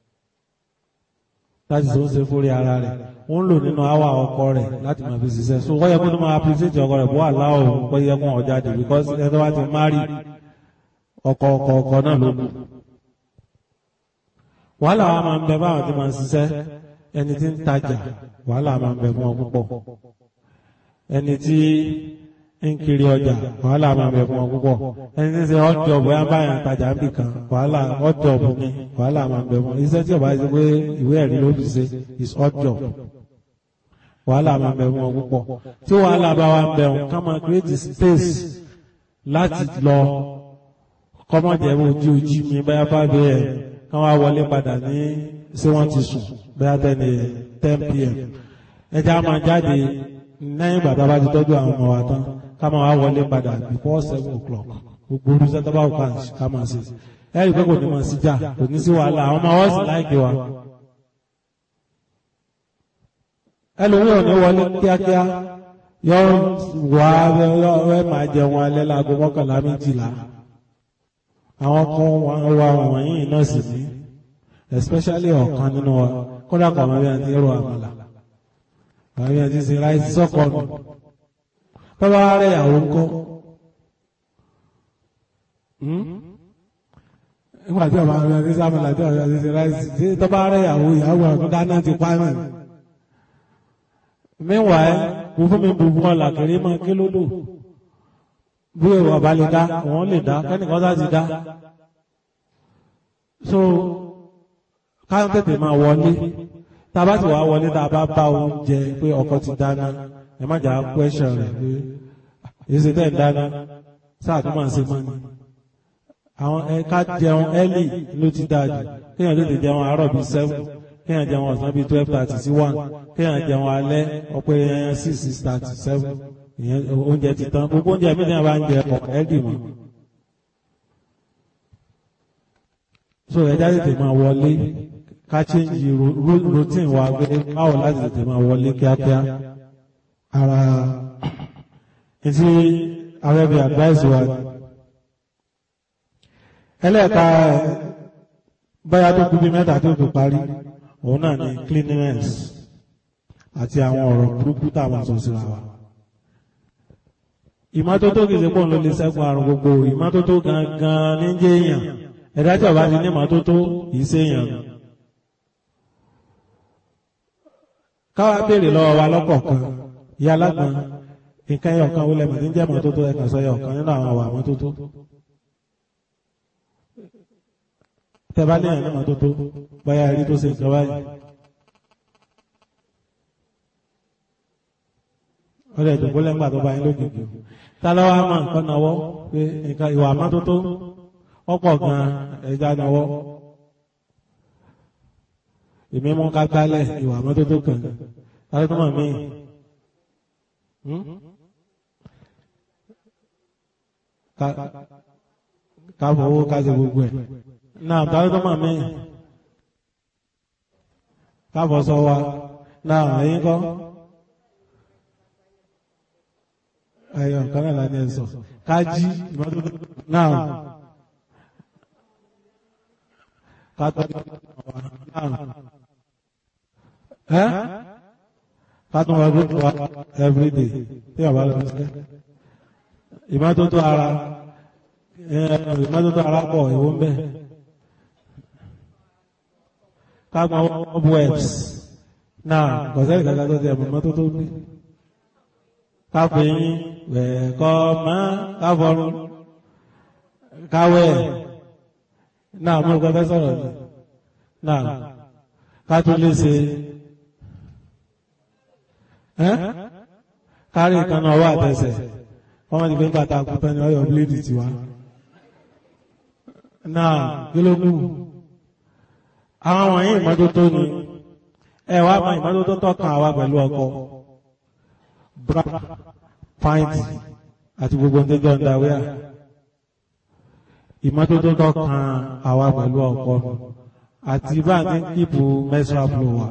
láti ṣe ó ṣe fúri ara rẹ̀ ó ń lò nínú àwa ọkọ rẹ̀ láti máa fi ṣiṣẹ́ so wọ́n yẹ kó tó máa appreciate ọkọ rẹ̀ bó wà láwọ̀ ó yẹ kó ọjà dé because ẹni tó bá ti marry ọkọ̀ ọkọ̀ ọkọ̀ náà ló kù wàhálà wa máa ń bẹ báwọn tí máa ń ṣiṣẹ́ ẹni tí ń tajà wàhálà máa ń bẹ fún ọ púpọ̀ ẹni tí ń kiri ọjà wàhálà máa ń bẹ fún ọ púpọ̀ ẹni tí ń ṣe hot job bóyá báyà ń tajà ń bì kan wàhálà hot job ni wàhálà máa ń bẹ fún ọ iṣẹ́ tí ọba ṣe pé ìwé ẹ̀rí ló fi ṣe is hot job wàhálà máa ń bẹ fún ọ púpọ̀ tí wàhálà bá wa ń bẹ wọn ká máa create space láti lọ kọ́mọ̀jẹ̀ ojú ojú mi báyà bá bẹ́ẹ̀ kán wá wọlé padà ní ṣé wọ́n ti sùn bóyá tẹ́ni ten pm ẹja máa jáde lẹ́yìn ìgbà tá a bá ti tọ́jú àwọn ọmọ wa tán ká máa wá wọlé padà before seven o'clock gbogbo olùsẹ́ tó bá wù ká máa ṣe ẹ rí i pé kò ní máa sí jà kò ní sí wàhálà àwọn ọmọ wọn sì láìpẹ́ wa. ẹlòmíì ò ní wọlé kíákíá yọ wá ẹ máa jẹun alẹ́ láago mọ́kànlá méjìlá àwọn kan wà wọ̀nyí náà sì ní especially ọ̀kan nínú wa kódà kọ̀ àwọn ẹbí ẹni rọ àmàlà àwọn ẹbí ẹni ti sin ráìsì sọ́kọ̀ nù bàbá rẹ̀ ìyàwó ńkọ́ nígbà tí ọba àwọn ẹbí sàmàlà tí ọba ẹbí sin ráìsì tí tọ́ba rẹ̀ ìyàwó ìyàwó ọ̀gbìn dáná ti pa mí. meanwhile mo fún mi bùbù ọ̀là kiri mọ́ kí ló dò bí ọba lè dá wọn lè dá kẹ́nìkan sá ti dá so káyọ̀ tètè máa wọlé tá a bá sì wá wọlé tá a bá bá oúnjẹ pé ọkọ ti dáná ẹ má jà question rẹ̀ pé èyí ṣe tẹ̀ ń dáná sáà tó máa ń ṣe mọ́ ni àwọn ẹ̀ka jẹun early ló ti dáa jù kéèyàn tètè jẹun àárọ̀ bíi seven kéèyàn jẹun ọ̀sán bíi twelve thirty sí one kéèyàn jẹun alẹ́ ọ̀pẹ six six thirty seven ìyẹn oúnjẹ ti tán gbogbo oúnjẹ mi náà bá ń jẹ ọkọ ẹdì mọ so ẹja tètè máa wọlé ká change routine wa pé báwo láti tètè máa wọlé kíákíá ara etí arẹ́bí advice wa ẹlẹ́ẹ̀ka báyà tó kú bí mẹ́ta tó fi parí òun náà ni cleanliness àti àwọn ọ̀rọ̀ burúkú táwọn sọ síra wa ìmọ́tótó kìí ṣe pọ́n ló lè ṣẹ́gun àrùn gbogbo ìmọ́tótó gangan ní jẹ́ èèyàn ẹ̀dá tí ọba ti ní ìmọ́tótó kìí ṣe èèyàn. káwa béèrè lọ́wọ́ wa lọ́kọ̀ọ̀kan ìyá alágbọ̀n nǹkan ẹyọ kan wọlé màtí ń jẹ́ ìmọ́tótó ẹ̀ka sọ ẹyọ kan nínú àwọn àwà ìmọ́tótó. tẹ bá ní ẹ̀yìn ìmọ́tótó báyà rí tó ṣe nǹkan báyìí. ọ̀rẹ́ ìdòkó lẹ́gbà tó bá yín lójijì tálọ́wọ́ á máa nǹkan náwọ́ pé nǹkan ìwà àmọ́tótó ọ̀pọ̀ gan ẹja náwọ́ èmi mú ká gbálẹ̀ ìwà àmọ́tótó kan tálọ́ tó mọ̀ mí ká fowó ká ṣe gbogbo ẹ̀ náà tálọ́ tó mọ̀ mí ká fọ́ sọ wa náà ẹ̀yin kọ́. ẹyọ nǹkan náà lánàá ẹ sọ kájí ìmọ́tótó náà kátó náà ẹ kátó wà gbé wa everyday tí a bá lọ sí ìmọ́tótó ara ìmọ́tótó ara pọ̀ ìwọ ń bẹ kágbọn ọbụ webs náà kọ̀sẹ́ ìgbàgbọ́ tó ti ẹ̀mọ́ ìmọ́tótó bí káfíń wẹ̀ẹ̀kọ́ mọ́ káfọ́rún káwẹ̀ náà mú ọgbẹ́ sọ̀rọ̀ ní náà kátólé ṣe kárí ìkànnà ọwọ́ àtẹsẹ̀ wọ́n ti fi ń bàtà àkútọ́ ní ọyọ̀ bíléèdì tiwa náà kí ló kù àwọn wọ̀nyí ìmọ́tótó ni ẹ wá mọ ìmọ́tótó tọ́kàn àwa pẹ̀lú ọkọ bra pint àti gbogbo ọdẹjọ ndàwíà ìmọ́tótó tọ́kàn àwa pẹ̀lú ọkọ àti bá a ti ń kíìpù menstrual flow wa.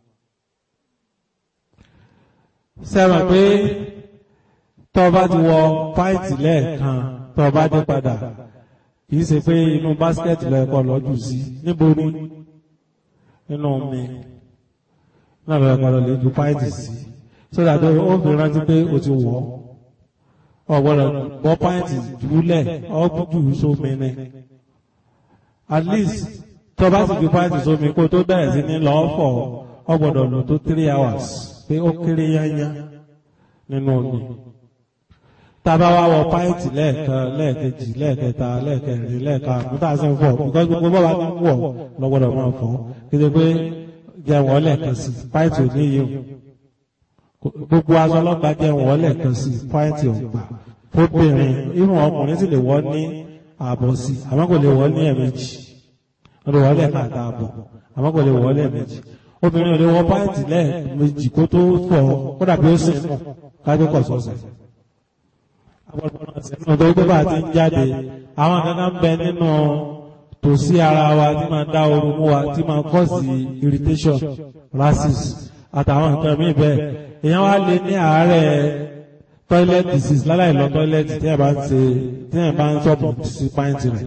sẹ́wọ̀n pé tọ́ba ti wọ pint lẹ́ẹ̀kan tọ́ba dé padà kìí ṣe pé inú báskẹ̀tì lẹ́ẹ̀kọ́ lọ́jù sí níbo ni nínú mi náà lọ́ọ́ ẹ̀kọ́ lọ́ọ́ lè ju pint sí sódà tó ó fi rántí pé o ti wọ̀ ọ̀gbọ́dọ̀ bọ́ pàǹtì jùlẹ̀ ọ̀gbùjù sómi ni at least tó bá sì fi pàǹtì sómi kó tó bẹ̀rẹ̀ sí ní lọ́ọ́ fọ̀ ọ̀gbọ́dọ̀ lò tó three hours pé ó kéré yányá nínú omi tába wá wọ pàǹtì lẹ́ẹ̀kan lẹ́ẹ̀kejì lẹ́ẹ̀kẹta lẹ́ẹ̀kẹrin lẹ́ẹ̀karùn-ún tá a sì ń fọ̀ because gbogbo bọ́ba ní wọ̀ lọ́gbọ́dọ̀ máa fọ̀ kéde pé jẹun lẹ́ẹ̀kan sí pàǹtì ò ní yìí gbogbo aṣọ ọlọ́pàá jẹun wọ́ lẹ́ẹ̀kan sí pàǹtì ọ̀gbà fóbìnrin irun ọkùnrin sì lè wọ́ ní ààbọ̀ sí àmọ́ kò lè wọ́ ní ẹ̀mejì wọ́n lè wọ́ lẹ́ẹ̀kan àtààbọ̀ àmọ́ kò lè wọ́ lẹ́ẹ̀mejì obìnrin ò lè wọ́ pàǹtì lẹ́ẹ̀mejì kó tó fọ̀ kó dàbí ó sì mọ̀ kájú kọ̀ sọ̀sẹ̀ ọ̀dọ́ gbé bá ti ń jáde àwọn kankan ń bẹ nínú tòsí ara wa tí máa dá ooru mú wa tí máa cause irritation rashes àtàwọn nǹkan míì bẹ́ẹ̀ èèyàn wá lè ní àárẹ̀ toilet disease láláì lọ toilet tí ẹ̀ bá ń ṣe tí ẹ̀ bá ń sọ̀bù sí pàǹtì rẹ̀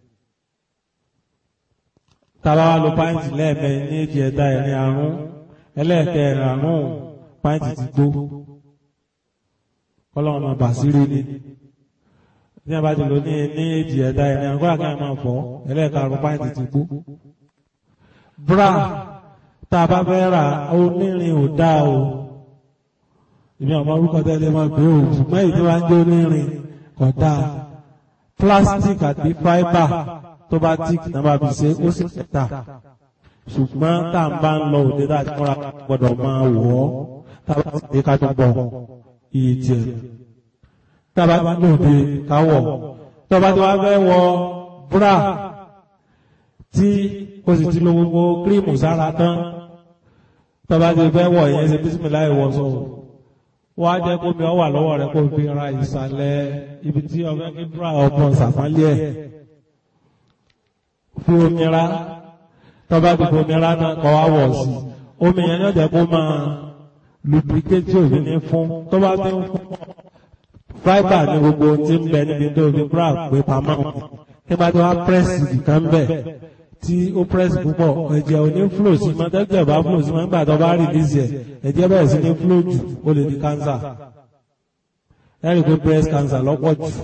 tàbá wa lo pàǹtì lẹ́ẹ̀mẹ́ ní èjì ẹ̀dá ẹ̀rin àrùn ẹlẹ́ẹ̀kẹrin àrùn pàǹtì ti gbó kọ́lọ́run máa bà sírí ni ní abá ti lò ní ní èjì ẹ̀dá ẹ̀rin àrùn kọ́lá kan máa fọ́ ẹlẹ́ẹ̀karùn pàǹtì ti gbó bra tá a bá fẹ́ rà onírin ò dáa o ìbí ọmọ orúkọ tẹ́lẹ̀ máa gbé o ṣùgbọ́n èyí tí wọ́n á jẹ́ onírin kò dáa plastic àti fibre tó bá tíìkì náà bá fi ṣe ó sì kẹta ṣùgbọ́n tá à ń bá ń lọ òde tá a ti múra gbọ́dọ̀ máa wọ̀ ọ́ tá a bá ti dé ká tó bọ̀ iye tiẹ̀ tá a bá ti lòde ká wọ̀ tó bá ti wá fẹ́ wọ búrà tí ó sì ti lo gbogbo kírímù sára tán tó bá ti fẹ́ wọ̀ yẹn ṣe bísímìláì wọ̀ sọ̀rọ̀ wọ́n á jẹ́ kó mi ọ wà lọ́wọ́ rẹ̀ kó fi ra ìsàlẹ̀ ibi tí ọ̀fẹ́ kí búrà ọmọ ṣàpálẹ̀ ẹ̀ fi omi ra tọ́ba ti fi omi ra náà kọ́ wá wọ̀ sí omi yẹn ní ọ̀jẹ̀ kó máa lubricate òbí ní fún tọ́ba ti ń fún fáìbà ní gbogbo tí ń bẹ níbi tó fi búrà pé pamọ́ kí bá ti wá pírẹ́sì nìkan bẹ̀ tí ó pírẹ́sì púpọ̀ ẹ̀jẹ̀ ò ní flow sí mọ́ tẹ́jẹ̀ bá flow sí mọ́ nígbà tó bá release ẹ̀ ẹ̀jẹ̀ bẹ̀rẹ̀ sí ní flow jù ó lè di cancer ẹ̀rì pé breast cancer lọ́pọ̀ jù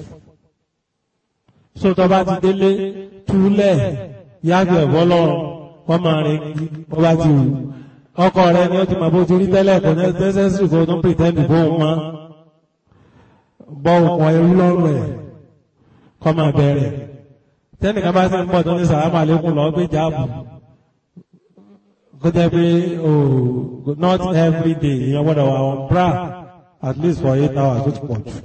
so tó bá ti délé túlẹ̀ yáàgbé ẹ̀fọ́ lọ́rùn wọ́n máa rìn kí wọ́n bá ti wù ọkọ rẹ ni ó ti mọ̀ bó ti rí tẹ́lẹ̀ kò ní necessary kó tó pretend bó ń mọ́ bọ́ òkun ẹrú lọ́rùn ẹ̀ kọ́ máa bẹ̀rẹ̀ tẹ́nìkan bá ti ń bọ̀ tó ní sàrámà lékún lọ gbé jáàbù kó jẹ́ pé oh not every day èèyàn gbọ́dọ̀ wà on bra at least for eight hours ó ti pọ̀ jù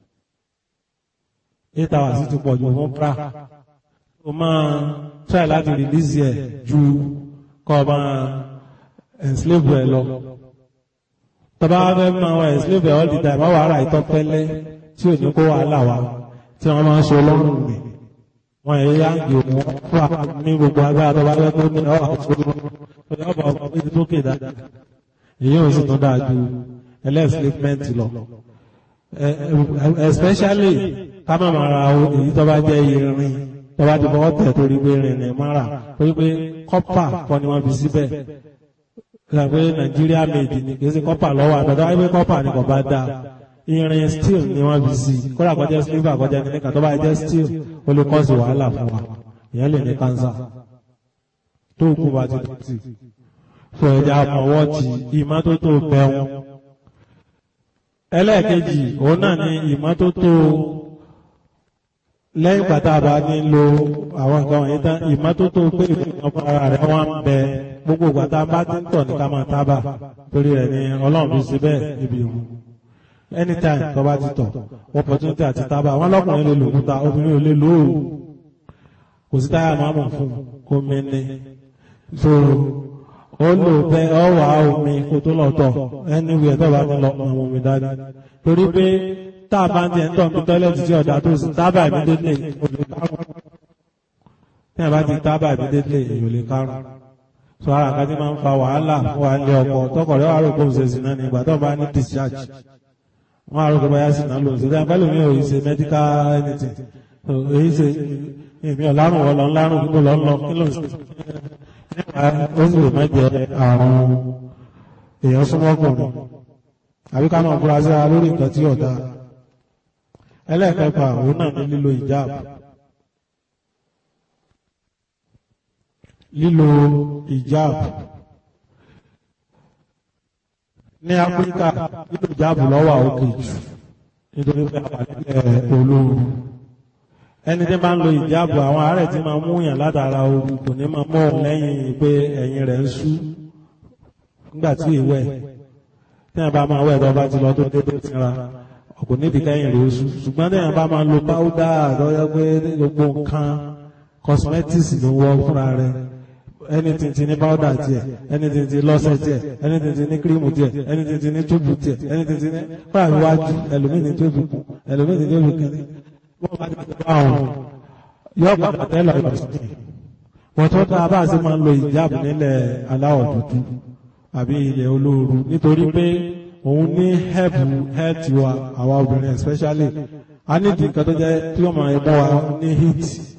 eight hours ó ti pọ̀ jù fún bra o máa try láti release ẹ̀ ju kọ́ ọ máa enslave ẹ̀ lọ tọ́ba fẹ́ máa wá enslave ẹ̀ all the time wọ́n wà á ra ìtọ́ pẹ́lẹ́ tí ò ní kó wàhálà wa tí wọ́n máa ń ṣe ọlọ́run mi wọn yẹ yá ń gbé wọn fún wa ní gbogbo agbára tó bá fẹ́ tó ní ọ̀rọ̀ àkókò ọba ọba méjì tó kéde dáadáa èyí ò sì tún dáa ju ẹlẹ́sìlẹ́mẹ́ǹt lọ especially ká má máa ra èyí tó bá jẹ́ irin tó bá ti fọwọ́ tẹ̀ torí pé irin ní mara torí pé kọ́pà kọ́ ni wọ́n fi síbẹ̀ gbà pé nàìjíríà made ni kì í ṣe kọ́pà lọ́wọ́ àtọ́jọ́ wáyé pé kọ́pà ni kò bá dáa irin steel ni wọ́n fi sí kódà kọjá silver kọjá ní nìkan tó bá jẹ́ steel ó lè kọ́ sí wàhálà fún wa ìyẹn lè ní kánsà tó kú bá ti dọ̀tí fún ẹja àmọ́wọ́ ti ìmọ́tótó bẹ̀rùn ẹlẹ́ẹ̀kejì òun náà ni ìmọ́tótó lẹ́yìn pàtàkì bá ní lo àwọn nǹkan wọ̀nyí tán ìmọ́tótó pé ìfúnpá ara rẹ̀ wọ́n ń bẹ gbogbo ìgbàta bá ti ń tọ̀ ní ká máa tábà torí rẹ̀ ni ọlọ́run fi ṣe bẹ́ẹ̀ níbi ìhun anytime tó bá ti tọ̀ opportunity àti tábà wọn lọ́kùnrin lè lò kúta obìnrin ò lè lò ó kò sí táyà máa mọ̀ fún omi ní so ó lò bẹ ọ wà omi kó tó lọ tọ̀ anywhere tó bá ti lọ àwọn omi dání torí pé tá a bá ń tiẹ̀ ń tọ̀ ní tọ́lẹ̀tì tí ọ̀dà tó sì tábà immediately kò lè kárùn tí a bá ti tábà immediately èyí ò lè kárùn so ara kan tí máa ń fa wàhálà fún wa ilé ọkọ tọkọrẹ wà rò pé òun ṣe sí náà ní ìgbà tó bá ní discharge wọn àrùn kò báyà sí náà lòun sí dáa pẹ́lú mi ò ṣe medical anything so èyí ṣe èmi ọ̀làrùn wọ̀ lọ́n lárùn kí ló lọ́n lọ kí ló ń ṣe nípa ó sì lè má jẹ àrùn èèyàn súnmọ́ ọkùnrin àbí ká máa fura sí ara lórí nǹkan tí ọ̀dà ẹlẹ́ẹ̀kẹfà òun náà ní lílo ìjáàbù lílo ìjáàbù ní áfíríkà lílo ìjáàbù lọ́wọ́ òkè jù nítorí pé àpàlẹ́ olóoru ẹni tí máa ń lo ìjáàbù àwọn àárẹ̀ tí máa mú yàn látara ooru kò ní máa mú òun lẹ́yìn pé ẹ̀yìn rẹ̀ ń sú nígbà tí ìwẹ̀ tí wọn bá máa wẹ̀ tó bá ti lọ tó dé tó ti ra ọkùnrin níbi kẹ́yìn rẹ̀ oṣù ṣùgbọ́n tí wọn bá máa lo páúdà àtọ́jọ́ pé gbogbo nǹkan cosmetics ló wọ fúnra rẹ̀ anything ti ní páúdà tiẹ̀ anything ti lọ́sẹ̀ tiẹ̀ anything ti ní kírímù tiẹ̀ anything ti ní tóbù tiẹ̀ anything ti ní fúnra iwájú ẹlòmíì ní tóbù kù ẹlòmíì ní tóbù kẹ́lẹ́ wọ́n bá ti bá àwọn yọ padà tẹ́lẹ̀ ìbọ̀sìn wọ́n tó dáa bá a ṣe máa ń lo ìjáàbù nílẹ̀ aláwọ̀ dúdú àbí ilẹ̀ olóoru nítorí pé òun ní help health wa àwa obìnrin especially a ní ìdí nǹkan tó jẹ́ tí wọ́n máa mú wa ní heat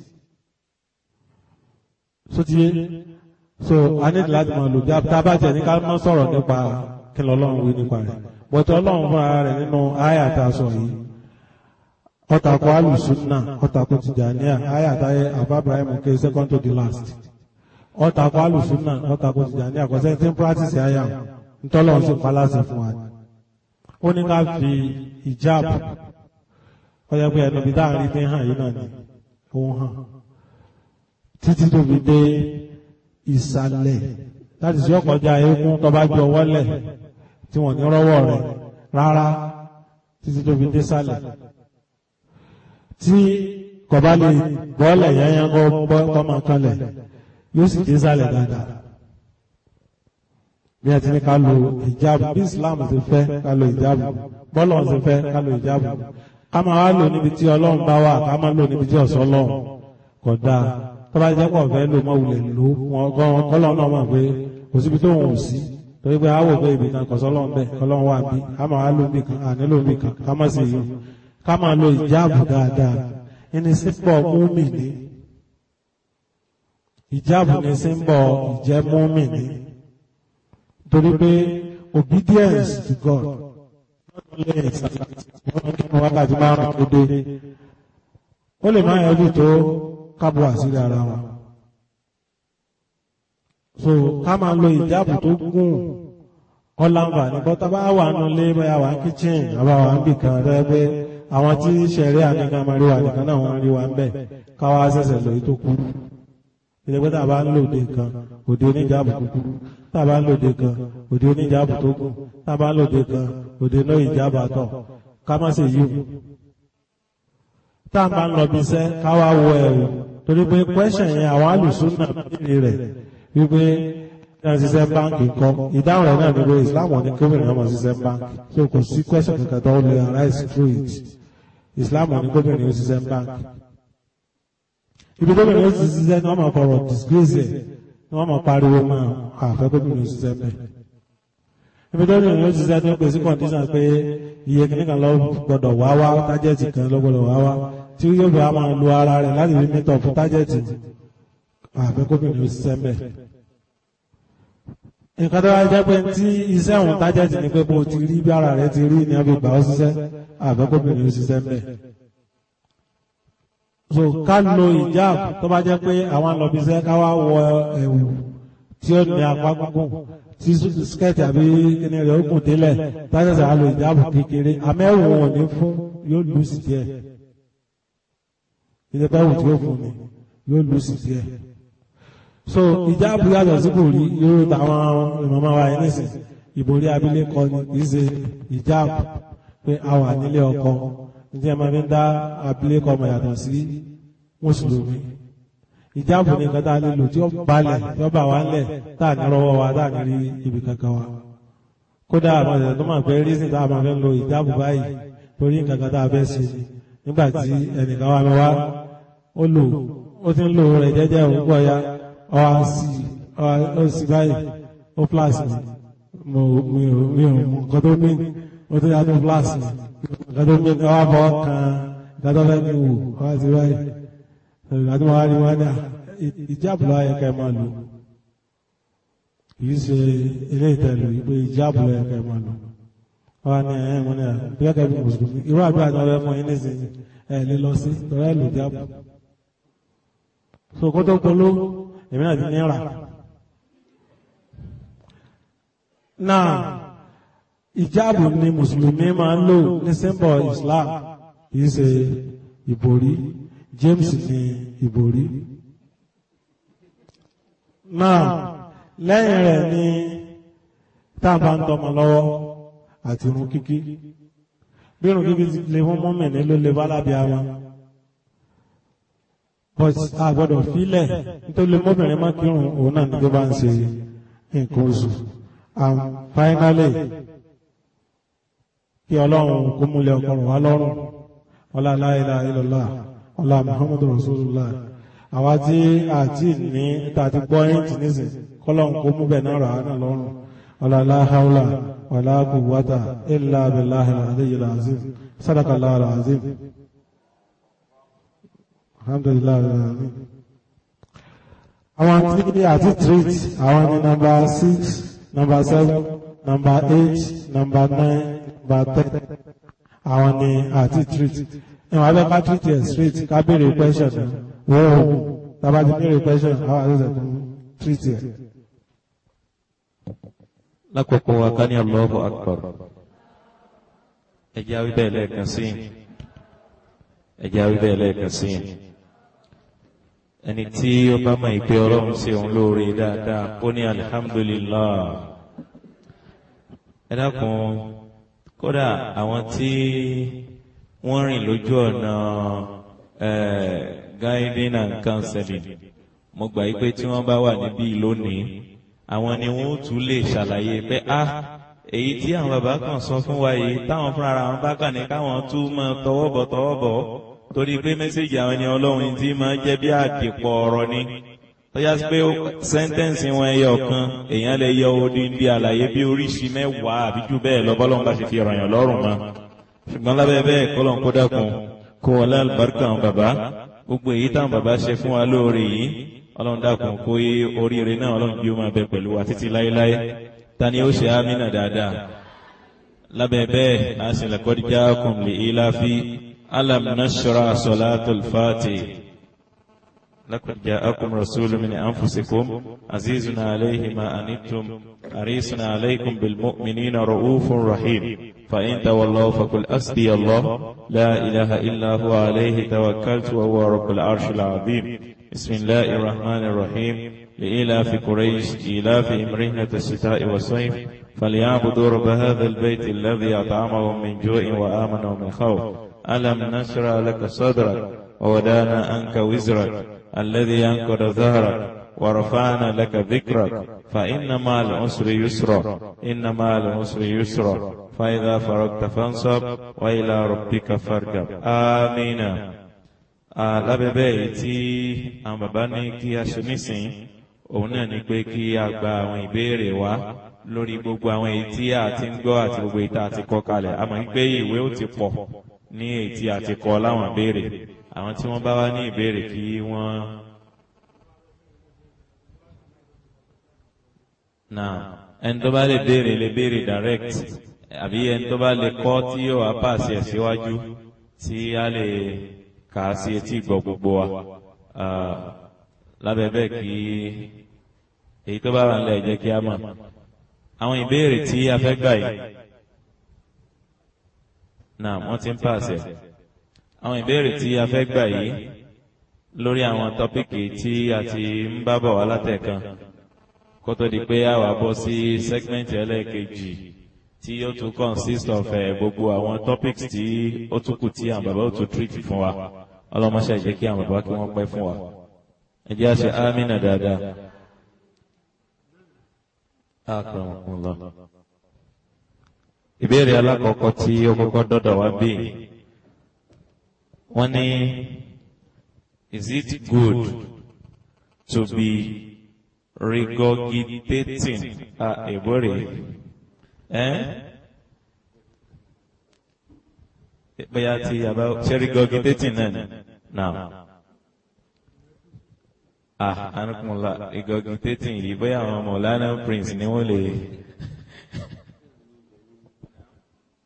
so ti yé so a ní láti máa lò jáde tá a bá jẹ ní ká má sọ̀rọ̀ nípa kí lọ́lọ́run wí nípa rẹ̀ bọ̀tọ̀ ọlọ́run fúnra rẹ̀ nínú àyà tá a sọ yìí ọ̀tàkùn alùsùnà ọ̀tàkùn tìjàníà àyà táyé àbá Ibrahim ké second to the last ọ̀tàkùn alùsùnà ọ̀tàkùn tìjàníà kọ́sẹ́ tí ń practice àyà ntọ́lọ́run sì paláṣẹ fún wa ó ní ká fi ìjáàbù ọyọ pé ẹnu bí dáàrin fi hàn yìí náà ni òun hàn títí tó fi dé ìsàlẹ̀ láti sí ọkọjá eégún tó bá ju ọwọ́ lẹ̀ tí wọ́n ní rọ́wọ́ rẹ̀ rárá títí tó fi dé sàlẹ̀ tí kò bá lè bọ́ọ̀lẹ̀ yányán kó bọ́ kọ́ máa kanlẹ̀ yóò sì dé sàlẹ̀ dáadáa bí a ti ní ká lo ìjáàbù bí Islam ti fẹ́ ká lo ìjáàbù bọ́lọ̀ ti fẹ́ ká lo ìjáàbù ká máa wá lò níbi tí Ọlọ́run bá wà ká máa lò níbi tí ọ̀sọ́ Ọlọ́run kò dáa tó bá jẹ́ pọ̀ fẹ́ lò mọ́ wulẹ̀ lò wọn kọ́lọ́ náà mọ̀ pé kò síbi tó wọn ò sí torí pé àwọ̀ pé ibì kan kò sọ́ Ọlọ́run bẹ́ẹ̀ Ọlọ́run wà bí ká máa wá lò níbi kan à nílò níbi kan ká má sì yọ ká máa lo ìjáàbù dáadáa ẹni sípò múmìnì ìjáàbù ni símbọ̀ ìjẹ́ múmìnì torí pé obedience to God wákàtí márùn tó dé ó lè máa yọjú tó kábọ̀ àṣírí ara wọn so ká máa lo ìjáàbù tó gùn ọ̀làǹfà ní bọ́tà bá wà nù lé báyà wà kíchìn àbá wà ń bì kan rẹ pé àwọn tí sẹ̀rí àníkan máa rí wà nìkan náà wọ́n rí wà ń bẹ̀ káwá ṣẹ̀ṣẹ̀ lòyí tó kú ìdẹ́gbẹ́ tá a bá ń lòdì kan òde oníjàbù kúkúrú tá a bá ń lòdì kan òde oníjàbù tó gùn tá a bá ń lòdì kan òde náà ìjàbù àtọ̀ ká má ṣe yí o. tá a máa ń lọ bí iṣẹ́ ká wá wọ ẹ̀rù torí pé kwẹ́sàn yẹn àwọn alùsùn náà béèrè rẹ̀ wípé náà ṣiṣẹ́ báńkì kọ́ ìdáhùn rẹ̀ náà ni pé Islam ní gómìnà ọmọ ṣiṣẹ́ báńkì so kò sí kwẹ́sàn kankan tó lè arise through it Islam ní gómìnà ó ṣiṣẹ́ báńkì ibi tó bẹ̀rẹ̀ ó ti ṣiṣẹ́ ní wọ́n máa fọ̀rọ̀ disgrace ẹ̀ ní wọ́n máa pariwo máa àfẹ́ kó bẹ̀rẹ̀ ó ṣiṣẹ́ bẹ́ẹ̀. ibi tó bẹ̀rẹ̀ ó ṣiṣẹ́ tó pèsè condition pé iye kìnnìkan lọ gbọ́dọ̀ wá wá tájẹ́tì kan lọ gbọ́dọ̀ wá wá tí yóò bẹ̀rẹ̀ máa lo ara rẹ̀ láti fi mẹ́tọ̀ fún tájẹ́tì àfẹ́ kó bẹ̀rẹ̀ ó ṣiṣẹ́ bẹ́ẹ̀. nǹkan tó wá jẹ́ pé tí iṣẹ́ òun tájẹ́tì ni pé bó ti rí bí ara rẹ̀ ti rí ni wọ́n fi gbà ó ṣiṣẹ́ àfẹ́ kó bẹ̀rẹ̀ ó ṣiṣẹ́ bẹ́ẹ̀ so ká lo ìjáàb tó bá jẹ́ pé àwọn alọ́bíṣẹ́ ká wá wọ ẹ̀wù tí ó ní apá gúngùn tí skẹ́ẹ̀tì àbí kíní rẹ̀ ó kùn délẹ̀ tájẹ́sẹ̀ á lo ìjáàb kékeré amẹ́wò wọn ní fún yóò lù sí díẹ̀ ìjọba ẹ̀wù tí ó fún mi yóò lù sí díẹ̀ so ìjáàb yàtọ̀ sí kò rí yóò táwọn ìmọ̀mọ́ wa yẹn nísìn ìbòrí abilékọ ni kì í ṣe ìjáàb pé a wà nílé ọkọ ǹjẹ́ máa fi ń dá abilékọ ọmọ yàtọ̀ sí mùsùlùmí ìjáàbù ní nǹkan tá a lè lò tí ó balẹ̀ tí ó bà wá ńlẹ̀ tá a ní rọwọ́ wa tá a ní rí ibi kankan wa kódà àwọn ìṣẹ̀lẹ̀ tó máa fẹ́ rí sí tá a máa fẹ́ lo ìjáàbù báyìí torí nǹkan kan tá a fẹ́ ṣe nígbà tí ẹnìkan wà mí wá ó lò ó ti ń lò rẹ̀ jẹ́jẹ́ òun gbọ́ ya ọ wá sí ọ sí báyìí ó flash mi mi ò mi ò mú nǹkan tó ní ó tó yá tó flash mi gado mi ka wa bọ kan gado fẹ mi wò wá sí báyìí gado wa ni wọn dà ìjáàbù lọ ayẹ ká ẹ máa lò kì í ṣe ilé ìtẹ̀lù ìgbé ìjáàbù lọ ayẹ ká ẹ máa lò wọ́n ní ẹ̀ wọ́n ní ẹ̀ bí gẹ́gẹ́ bí mùsùlùmí irú àdúrà ni wọ́n fẹ́ fún yín nísìnyí ẹ̀ lè lọ sí tọ́lá ìlú jábọ̀ so kó tó polówó èmi náà ti ní rà náà ìjáàbù ni mùsùlùmí máa ń lò ní symbol Islam kìí ṣe ìbòrí James ní ìbòrí náà lẹ́yìn rẹ̀ ni táàbà ń tọmọ lọ́wọ́ àti irun kíkí bí irun kíkí ti lè fún mọ́mìnì ló lè bá lábẹ́ ara but a gbọ́dọ̀ fílẹ̀ nítorí mọ́bìnrin má kírun òun náà ní tó bá ń ṣe nǹkan oṣù and finally kí ọlọ́run kó múlẹ̀ ọkọ̀rọ̀ wá lọ́rùn ọlá la ilaha illallah ọlá muhammadu rasulullah àwa tí àti ní tàti gbọ́ ẹ̀ǹtì nísìn kọ́lọ́run kó mú bẹ̀ náà rà á náà lọ́rùn ọlá la hawla wala quwwata illa billahi al-aliyyil azim sadaqallahu al-azim alhamdulillah alamin àwọn tí àti treat àwọn ní number six number seven number eight number nine number ten àwọn ní àti treat ìwọ̀n abẹ́ ká treat ẹ̀ straight ká béèrè question náà wọ́n ò tábà ti béèrè question àwọn àti ṣẹ̀kùn treat ẹ̀. lákòókò wa ká ní Allahu Akbar ẹjẹ́ awí bẹ́ẹ̀ lẹ́ẹ̀kan sí ẹjẹ́ awí bẹ́ẹ̀ lẹ́ẹ̀kan sí ẹni tí ó bá mọ̀ ìpè ọlọ́run sí òun lóore dáadáa ó ní alhamdulillah ẹ dákun kódà àwọn tí wọ́n rìn lójú ọ̀nà guiding and counseling mo gbà yí pé tí wọ́n bá wà níbí lónìí àwọn ni wọ́n tún lè ṣàlàyé pé ah èyí tí àwọn bàbá kan sọ fún wa yìí táwọn fúnra ara wọn bá kàn ní káwọn tún máa tọwọ́ bọ̀ tọwọ́ bọ̀ torí pé mẹ́sẹ̀gì àwọn ẹni ọlọ́run tí máa jẹ́ bí àdìpọ̀ ọ̀rọ̀ ni tọ́já sí pé sẹ́ńtẹ́ǹsì wọn ẹyọ kan èèyàn lè yọ odindi àlàyé bí oríṣi mẹ́wàá àbí jù bẹ́ẹ̀ lọ bọ́lọ́run bá ṣe fi ràn lọ́rùn mọ́ ṣùgbọ́n lábẹ́ bẹ́ẹ̀ kọ́lọ́n kó dákun kó wọlé àlùbáríkà àwọn bàbá gbogbo èyí táwọn bàbá ṣe fún wa lóore yìí ọlọ́run dákun kó yé oríire náà ọlọ́run bí ó máa bẹ pẹ̀lú wa títí láéláé ta ni ó ṣe ámínà dáadáa lábẹ́ bẹ́ẹ̀ a sì laqad ja'akum li ilafi alam nashra salatul fati لقد جاءكم رسول من أنفسكم عزيز عليه ما أنتم حريص عليكم بالمؤمنين رؤوف رحيم فإن تولوا فقل أسبي الله لا إله إلا هو عليه توكلت وهو رب العرش العظيم بسم الله الرحمن الرحيم لإلاف قريش إلاف إمرهنة الشتاء والصيف فليعبدوا رب هذا البيت الذي أطعمهم من جوع وآمنهم من خوف ألم نشرع لك صدرك وودانا عنك وزرك الذي أنقذ ظهرك ورفعنا لك ذكرك فإن مع العسر يسرا إن مع العسر يسرا فإذا فرغت فانصب وإلى ربك فارغب آمين lábẹ́bẹ́ èyí tí àwọn bàbá ní kí a ṣe nísìn òun náà ni pé kí a gba àwọn ìbéèrè wá lórí gbogbo àwọn èyí tí a ti ń gbọ́ àti gbogbo èyí tí a ti kọ kalẹ̀ a mọ̀ pé ìwé ó ti pọ̀ ní èyí tí a ti kọ láwọn ìbéèrè àwọn tí wọ́n bá wá ní ìbéèrè kí wọ́n. náà ẹni tó bá lè béèrè lè béèrè direct àbí ẹni tó bá lè kọ́ tí yóò wá pàṣẹ ẹ̀ síwájú tí a lè kà á sí etí ìgbọ́ gbogbo wa lábẹ́ bẹ́ẹ̀ kí èyí tó bá wà nílẹ̀ jẹ́ kí a mọ̀ àwọn ìbéèrè tí a fẹ́ gbà yìí náà wọ́n ti ń pàṣẹ àwọn ìbéèrè tí a fẹ́ gbà yìí lórí àwọn tọ́pìkì tí a ti ń bá bọ̀ wá látẹ̀kan kó tó di pé a wà bọ́ sí segment ẹlẹ́ẹ̀kejì tí ó tún consist of gbogbo àwọn topics tí ó tún kù tí àwọn bàbá ó tún treat fún wa ọlọ́mọṣẹ́ jẹ́ kí àwọn bàbá kí wọ́n pẹ́ fún wa ẹ jẹ́ àṣẹ amínà dáadáa. Akramakumullah. ìbéèrè alákọ̀ọ́kọ́ tí ó kọ́kọ́ dọ́dọ̀ wá bí wọ́n ní is it good to be regurgitating a ìbéèrè ẹ́ bóyá tí yàrá ṣe regurgitating náà ni now ah anukunla regurgitating yìí bóyá àwọn Maulana Prince ni wọ́n lè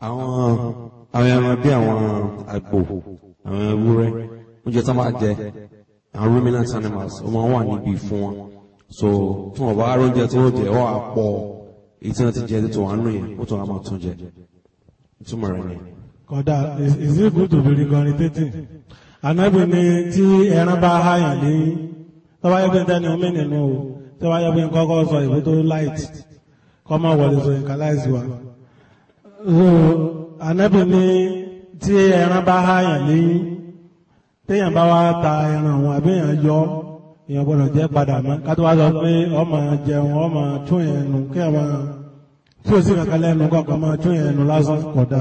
àwọn àwọn ẹran bí àwọn àgbò àwọn ewúrẹ́ oúnjẹ tó máa jẹ àwọn ruminant animals ó máa wà níbi fún wọn so tí wọn bá róúnjẹ tí wọn jẹ wọn á pọ̀ èyí tí wọn ti jẹ tó wà nù yẹn ó tó wà máa tún jẹ ìtumọ̀ rẹ̀ ni. kódà is is it good to be regurgitating anabi ni tí ẹran bá háyàn ní tọ́wá yẹ pé dání omi nínú o tọ́wá yẹ pé kọ́kọ́ sọ ìwé tó light kọ́ máa wọlé sọ nǹkan láìsí wa. so anabi ni tí ẹran bá háyàn ní téèyàn bá wá ta ẹran òun àbí èèyàn yọ èèyàn gbọ́dọ̀ jẹ́ padà mọ́ ká tó wá sọ pé ọmọ jẹun ọmọ tún yẹn nù kí ẹ máa tí o sì kankan lẹ́nu kọ̀ọ̀kan máa tún yẹn nù lásán kódà.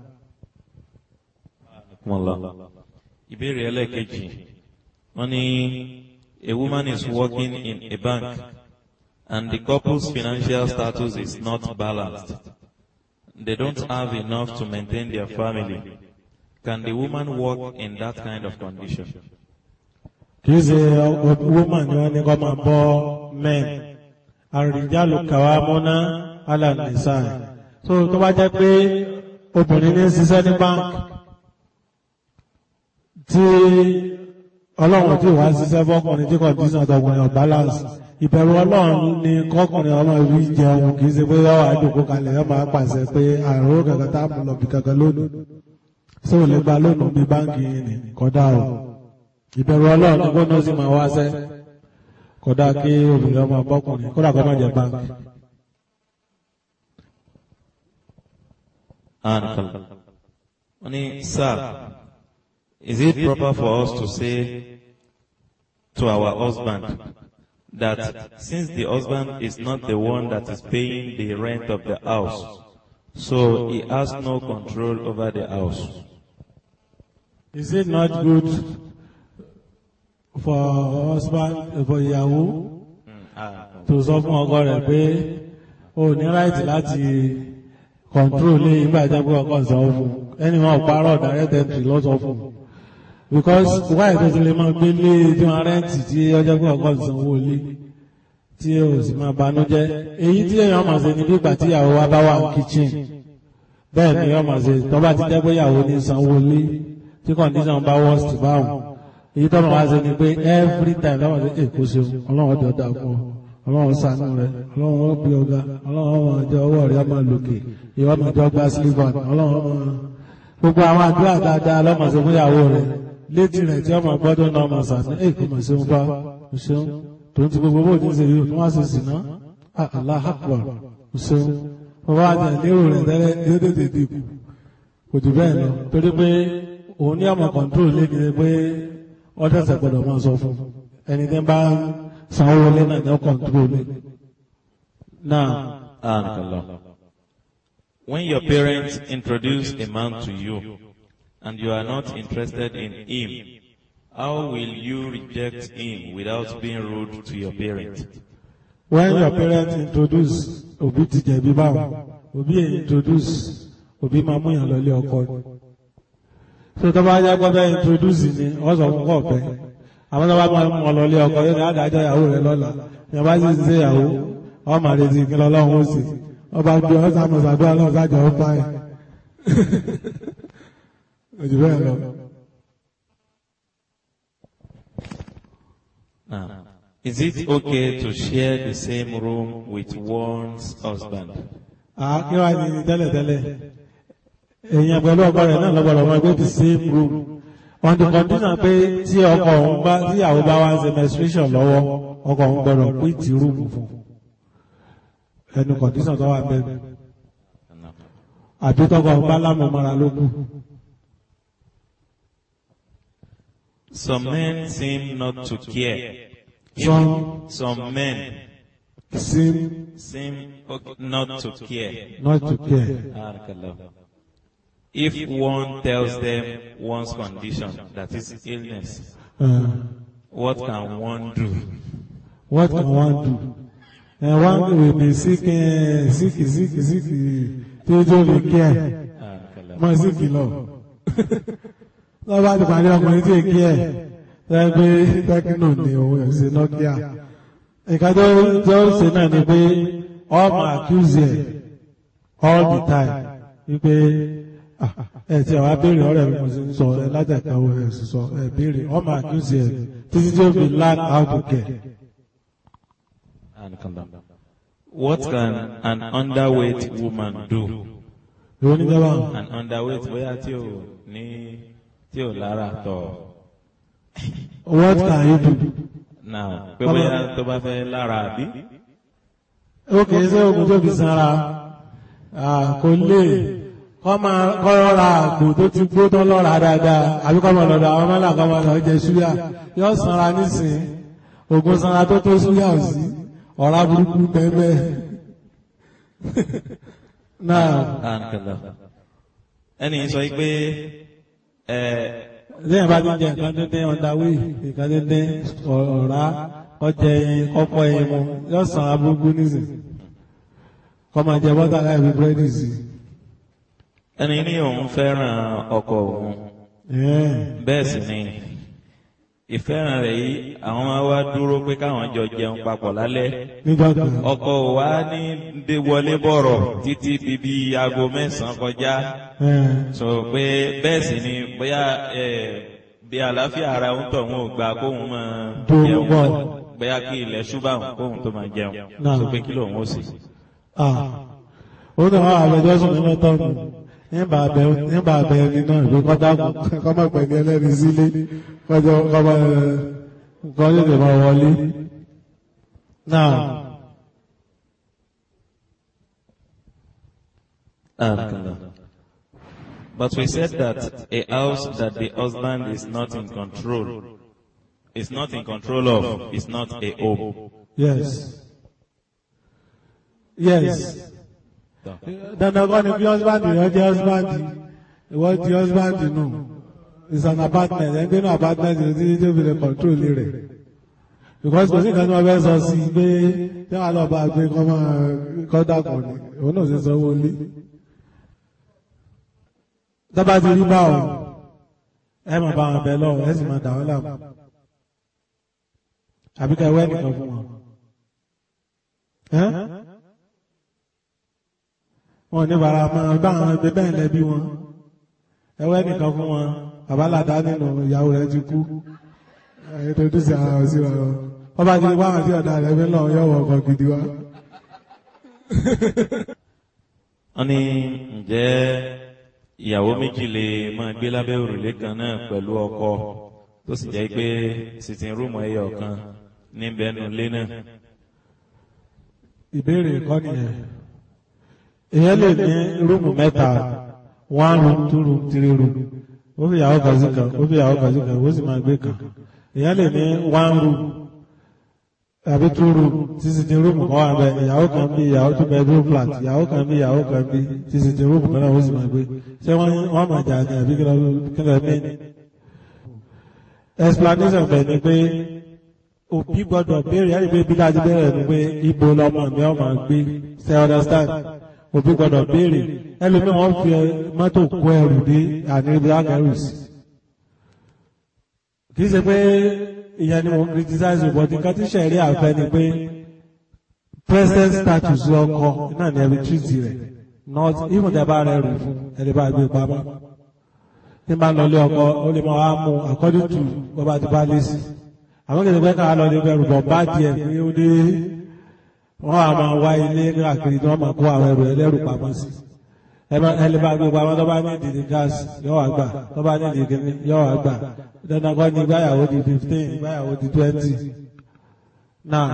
ìbéèrè ẹlẹ́ẹ̀kejì wọ́n ní a woman is working in a bank and the couple's financial status is not balanced. They don't have enough to maintain their family. Can the woman work in that kind of condition? kìí ṣe woman ni wọ́n ní kọ́ máa bọ́ men àrìjálù kàwá múná alànìsàn so tó bá jẹ́ pé obìnrin ní ṣiṣẹ́ ní bank tí ọlọ́run tí wàá ṣiṣẹ́ fọ́kùnrin tí condition ọ̀tọ̀kùnrin ọ̀ balance ìbẹ̀rù ọlọ́run ni kọ́kùnrin ọmọ ìwé jẹun kìí ṣe pé yọ àjòkó kalẹ̀ yọ máa pàṣẹ pé àrùn kankan tá a mú lọ bí kankan lónìí ṣé ò lè gba lónìí bí báńkì yìí ni kódà o ìbẹ̀rù ọlọ́run ni kóná sì máa wáṣẹ́ kódà kí obìnrin ọmọ bọ́kùnrin kódà kó má jẹ báńkì. Honey, sir, is it proper for us to say to our husband that since the husband is not the one that is paying the rent of the house, so he has no control over the house? Is it not good for husband for ìyàwó tó sọ fún ọkọ rẹ̀ pé o ní ráìtì láti control lé ìgbà ìjábọ̀ ọkọ sọ fún ẹni wọn parọ́ direct entry lọ sọ fún because why tó ti lè máa gbé lé tí wọn rẹ́ǹtì tí ọjọ́ pé ọkọ sanwó lé tí o sì máa banújẹ́ èyí tí èèyàn máa ṣe ní bí ìgbà tí ìyàwó wa bá wà ní kitchen bẹ́ẹ̀ ni èèyàn máa ṣe tó bá ti jẹ́ pé ìyàwó ní sanwó lé tí condition bá worst báwọn èyí tó máa ṣe ni pé every time lọ́wọ́ ṣe èkó ṣeun ọlọ́run ọjọ́ dà fún ọ ọlọ́run ṣàánú rẹ ọlọ́run ó bí ọgá ọlọ́run ọmọ ọjọ́ ọwọ́ rẹ ọmọ lòkè ìwọ ọmọ ọjọ́ gba sílífọ̀n ọlọ́run ọmọ gbogbo àwọn àdúrà dáadáa lọ́mọ ṣe fún ìyàwó rẹ létí rẹ tí ọmọ gbọ́dọ̀ náà ọmọ ṣàánú èkó mọ̀ ṣeun bá ṣeun tó ń ti gbogbo bó ti ń ṣe yìí tó wá ṣe sì ná Allahu Akbar ṣeun bàbá àjà lérò rẹ tẹ́lẹ̀ yóò tètè dìkù kò jù bẹ́ẹ̀ lọ torí pé òun ní ọmọ kọ̀ǹtróòlù lé ní pé wọ́n tẹ̀sẹ̀ gbọ́dọ̀ máa sọ fún ẹni tí ń bá sanwó wọlé náà ní kọ̀ǹtróòlù náà. When your parents introduce a man to you and you are not interested in him, how will you reject him without being rude to your parents? When your parents introduce òbí ti jẹ̀bi báwọn òbí ẹ̀ introduce òbí máa mú yàn lọlé ọkọ ni so tó bá yá gbọ́dọ̀ introduce ni wọ́n sọ fún kọ̀ọ̀pẹ́ àwọn tó bá máa mú ọ lọlé ọkọ yóò ní àdájọ́ ìyàwó rẹ lọ́la ìyàwó bá sì ń ṣe ìyàwó wọ́n máa retí kí lọ́lọ́run ó sì wọ́n bá gbé ọ́ sàmù sàdúrà náà sájà ó bá yẹn ojú bẹ́ẹ̀ lọ. Now, is it okay to share the same room with one's husband? àá kí wàá ní tẹ́lẹ̀tẹ́lẹ̀ èèyàn pẹ̀lú ọkọ rẹ̀ náà lọ́gbọ̀dọ̀ wọn gbé the same room on the condition pé tí ọkọ òun bá tí ìyàwó bá wá ń ṣe menstruation lọ́wọ́ ọkọ òun gbọ́dọ̀ pín ti rúùmù fún ẹnu condition tó wà bẹ́ẹ̀ àbí tọkọ òun bá lámùmára ló kù. Some men seem not to care. Some- some men seem seem okay, not to care. not to care. Barakallah. If one tells them one's condition, that is illness, Uh, what can one do? what can one do? And one will be sick, uh, sick, sick, sick, tí ó tó lè care. Barakallah. mọ sí kìlọ̀ lọ́wọ́ ti pàdé ọkùnrin tí èkí ẹ̀ lẹ́gbẹ́ tẹ́kínò ní òun ẹ̀ ṣe Nokia nǹkan tó tó ṣe náà ni pé all my accuse ẹ̀ all the time wípé ah, ẹ tí àwọn abéèrè ọ̀rẹ́ mi mo sì ń sọ ẹ látẹ̀káwọ́ ẹ sì sọ ẹ béèrè ọmọ àkíyèsí ẹ títí tí ó fi learn how to care. What can an underweight woman do? ìwọ níjọba An underweight bóyá tí ò ní tí ò lára tọ̀. what can you do? Now pé bóyá tó bá fẹ́ lára àbí? ó kì í ṣe oògùn tó fi sanra ah, kò lè kọ́ máa kọ́ ra àgbò tó ti gbó tó lọ́ra dáadáa àbí kọ́ máa lọ́dọ̀ àwọn mẹ́lá kọ́ máa lọ jẹ súyà yóò sanra nísìn oògùn sanra tó tó súyà ò sí ọ̀rá burúkú bẹ́ẹ̀ náà Ẹni sọ pé ẹ lẹ́yìn bá ti jẹ nǹkan dídín ọ̀dàwí nǹkan dídín ọ̀rá ọjẹ ẹyin kọ́pọ̀ ẹyin mu yóò sanra burúkú nísìn kọ́ máa jẹ bọ́tà láì fi búrẹ́dì sí ẹni ní òun fẹ́ràn ọkọ òun i. bẹ́ẹ̀ sì ni ìfẹ́ràn rẹ̀ yìí àwọn máa wá dúró pé káwọn jọ jẹun papọ̀ lálẹ́ nígbà kan ọkọ ò wá ní dé wọlé bọ̀rọ̀ títí bíbí aago mẹ́sàn-án kọjá sọ pé bẹ́ẹ̀ sì ni bóyá ẹ bí àlàáfíà ara ń tọ̀ wọn ò gba kóun máa Dúró jẹun bọ̀. bóyá kí ilẹ̀ ṣúbà kóun tó máa jẹun Náà. sọ pé kí lòun ó sì. ah ó ní àwọn àbẹjọ́sùn nínú tọ́nù nígbà abẹ nígbà abẹ ẹni náà ìwé kọ́dákùn kọ́mọ̀ pẹ̀lú ẹlẹ́rìí sílé kọjọ kọ́mọ nǹkan lè lè máa wọlé. náà But we said that a house that the husband is not in control, is not in control of, is not a home. yes yes dandan kọ́ ni bí husband rẹ jẹ́ husband ìwọ di husband nù it's an apartment ẹgbẹ́ náà apartment ní títí tó fi lè control rẹ̀ because kò sí nǹkan tí wọ́n fẹ́ sọ sí i pé tí wọ́n á lọ bá a gbé kọ́ máa kọ́ dàpọ̀ ni òun náà sì sanwó lé tọ́ba ti rí báwọn ẹ máa bá wọn bẹ lọ́wọ́ ẹ sì máa dà wọ́n láàmú àbí ká ẹwẹ́ nìkan fún wọn. Ẹ́? wọn ò ní bàrà máa bá àwọn ẹgbẹ́ bẹ́ẹ̀ lẹ́bí wọn ẹwẹ́ nìkan fún wọn babalada nínú ìyàwó rẹ̀ ti kú ètò ìdúsí ara wọn sí wọn wọn bá ti rí wáhàn tí ọ̀dà rẹ̀ fi ń lọ yọ̀wọ̀ ọkọ̀ gidi wa. wọ́n ní ǹjẹ́ ìyàwó méjì lè máa gbé lábẹ́ òrùlé kan náà pẹ̀lú ọkọ tó sì jẹ́ pé sitting room ẹyọ kan níbẹ̀ nù lé náà. ìbéèrè kọ́ nìyẹn èèyàn lè ní rúùmù mẹ́ta one room two room three room ó fi ìyàwó kan sí kan ó fi ìyàwó kan sí kan ó sì máa gbé kan èèyàn lè ní one room àbí two room títí di rúùmù kan wà bẹ́ẹ̀ ìyàwó kan bí ìyàwó two bedroom flat ìyàwó kan bí ìyàwó kan bí títí di rúùmù kan náà ó sì máa gbé ṣé wọ́n wọ́n máa jà ní àbí kí ló kí ló mí explanation bẹ̀ ni pé òbí gbọ́dọ̀ béèrè ẹni pé bí dájú bẹ̀rẹ̀ ni pé ibo lọmọ mi ọ máa gbé ṣe understand òbí gbọ́dọ̀ béèrè ẹlòmíì wọ́n fi mọ́tò kó ẹrù dé àní black arrows kì í ṣe pé ìyẹn ni mo ń criticize but nǹkan tí sẹ̀rí àfẹ́ ni pé present status ọkọ náà ni ẹbí treat rẹ̀ not even tẹ bá rẹ̀ rù fún ẹni bá gbé pamọ́ ní bá lọ lé ọkọ ó lè máa wá mú according to bọ́ba ti bá lé sí àwọn kìí pẹ́ káà lọ ní bẹ̀rù bọ̀ bá díẹ̀ pé ó dé wọ́n á máa wá ilé káàkiri tí wọ́n máa kó àwọn ẹrù ẹlẹ́rù pamọ́ sí ẹlẹ́ bá gbé pamọ́ tó bá ní ìdí gáàsì yóò wá gbà tó bá ní ìdí kìíní yóò wá gbà dandan kọ́ ní ìgbáyàwó di fifteen ìgbáyàwó di twenty now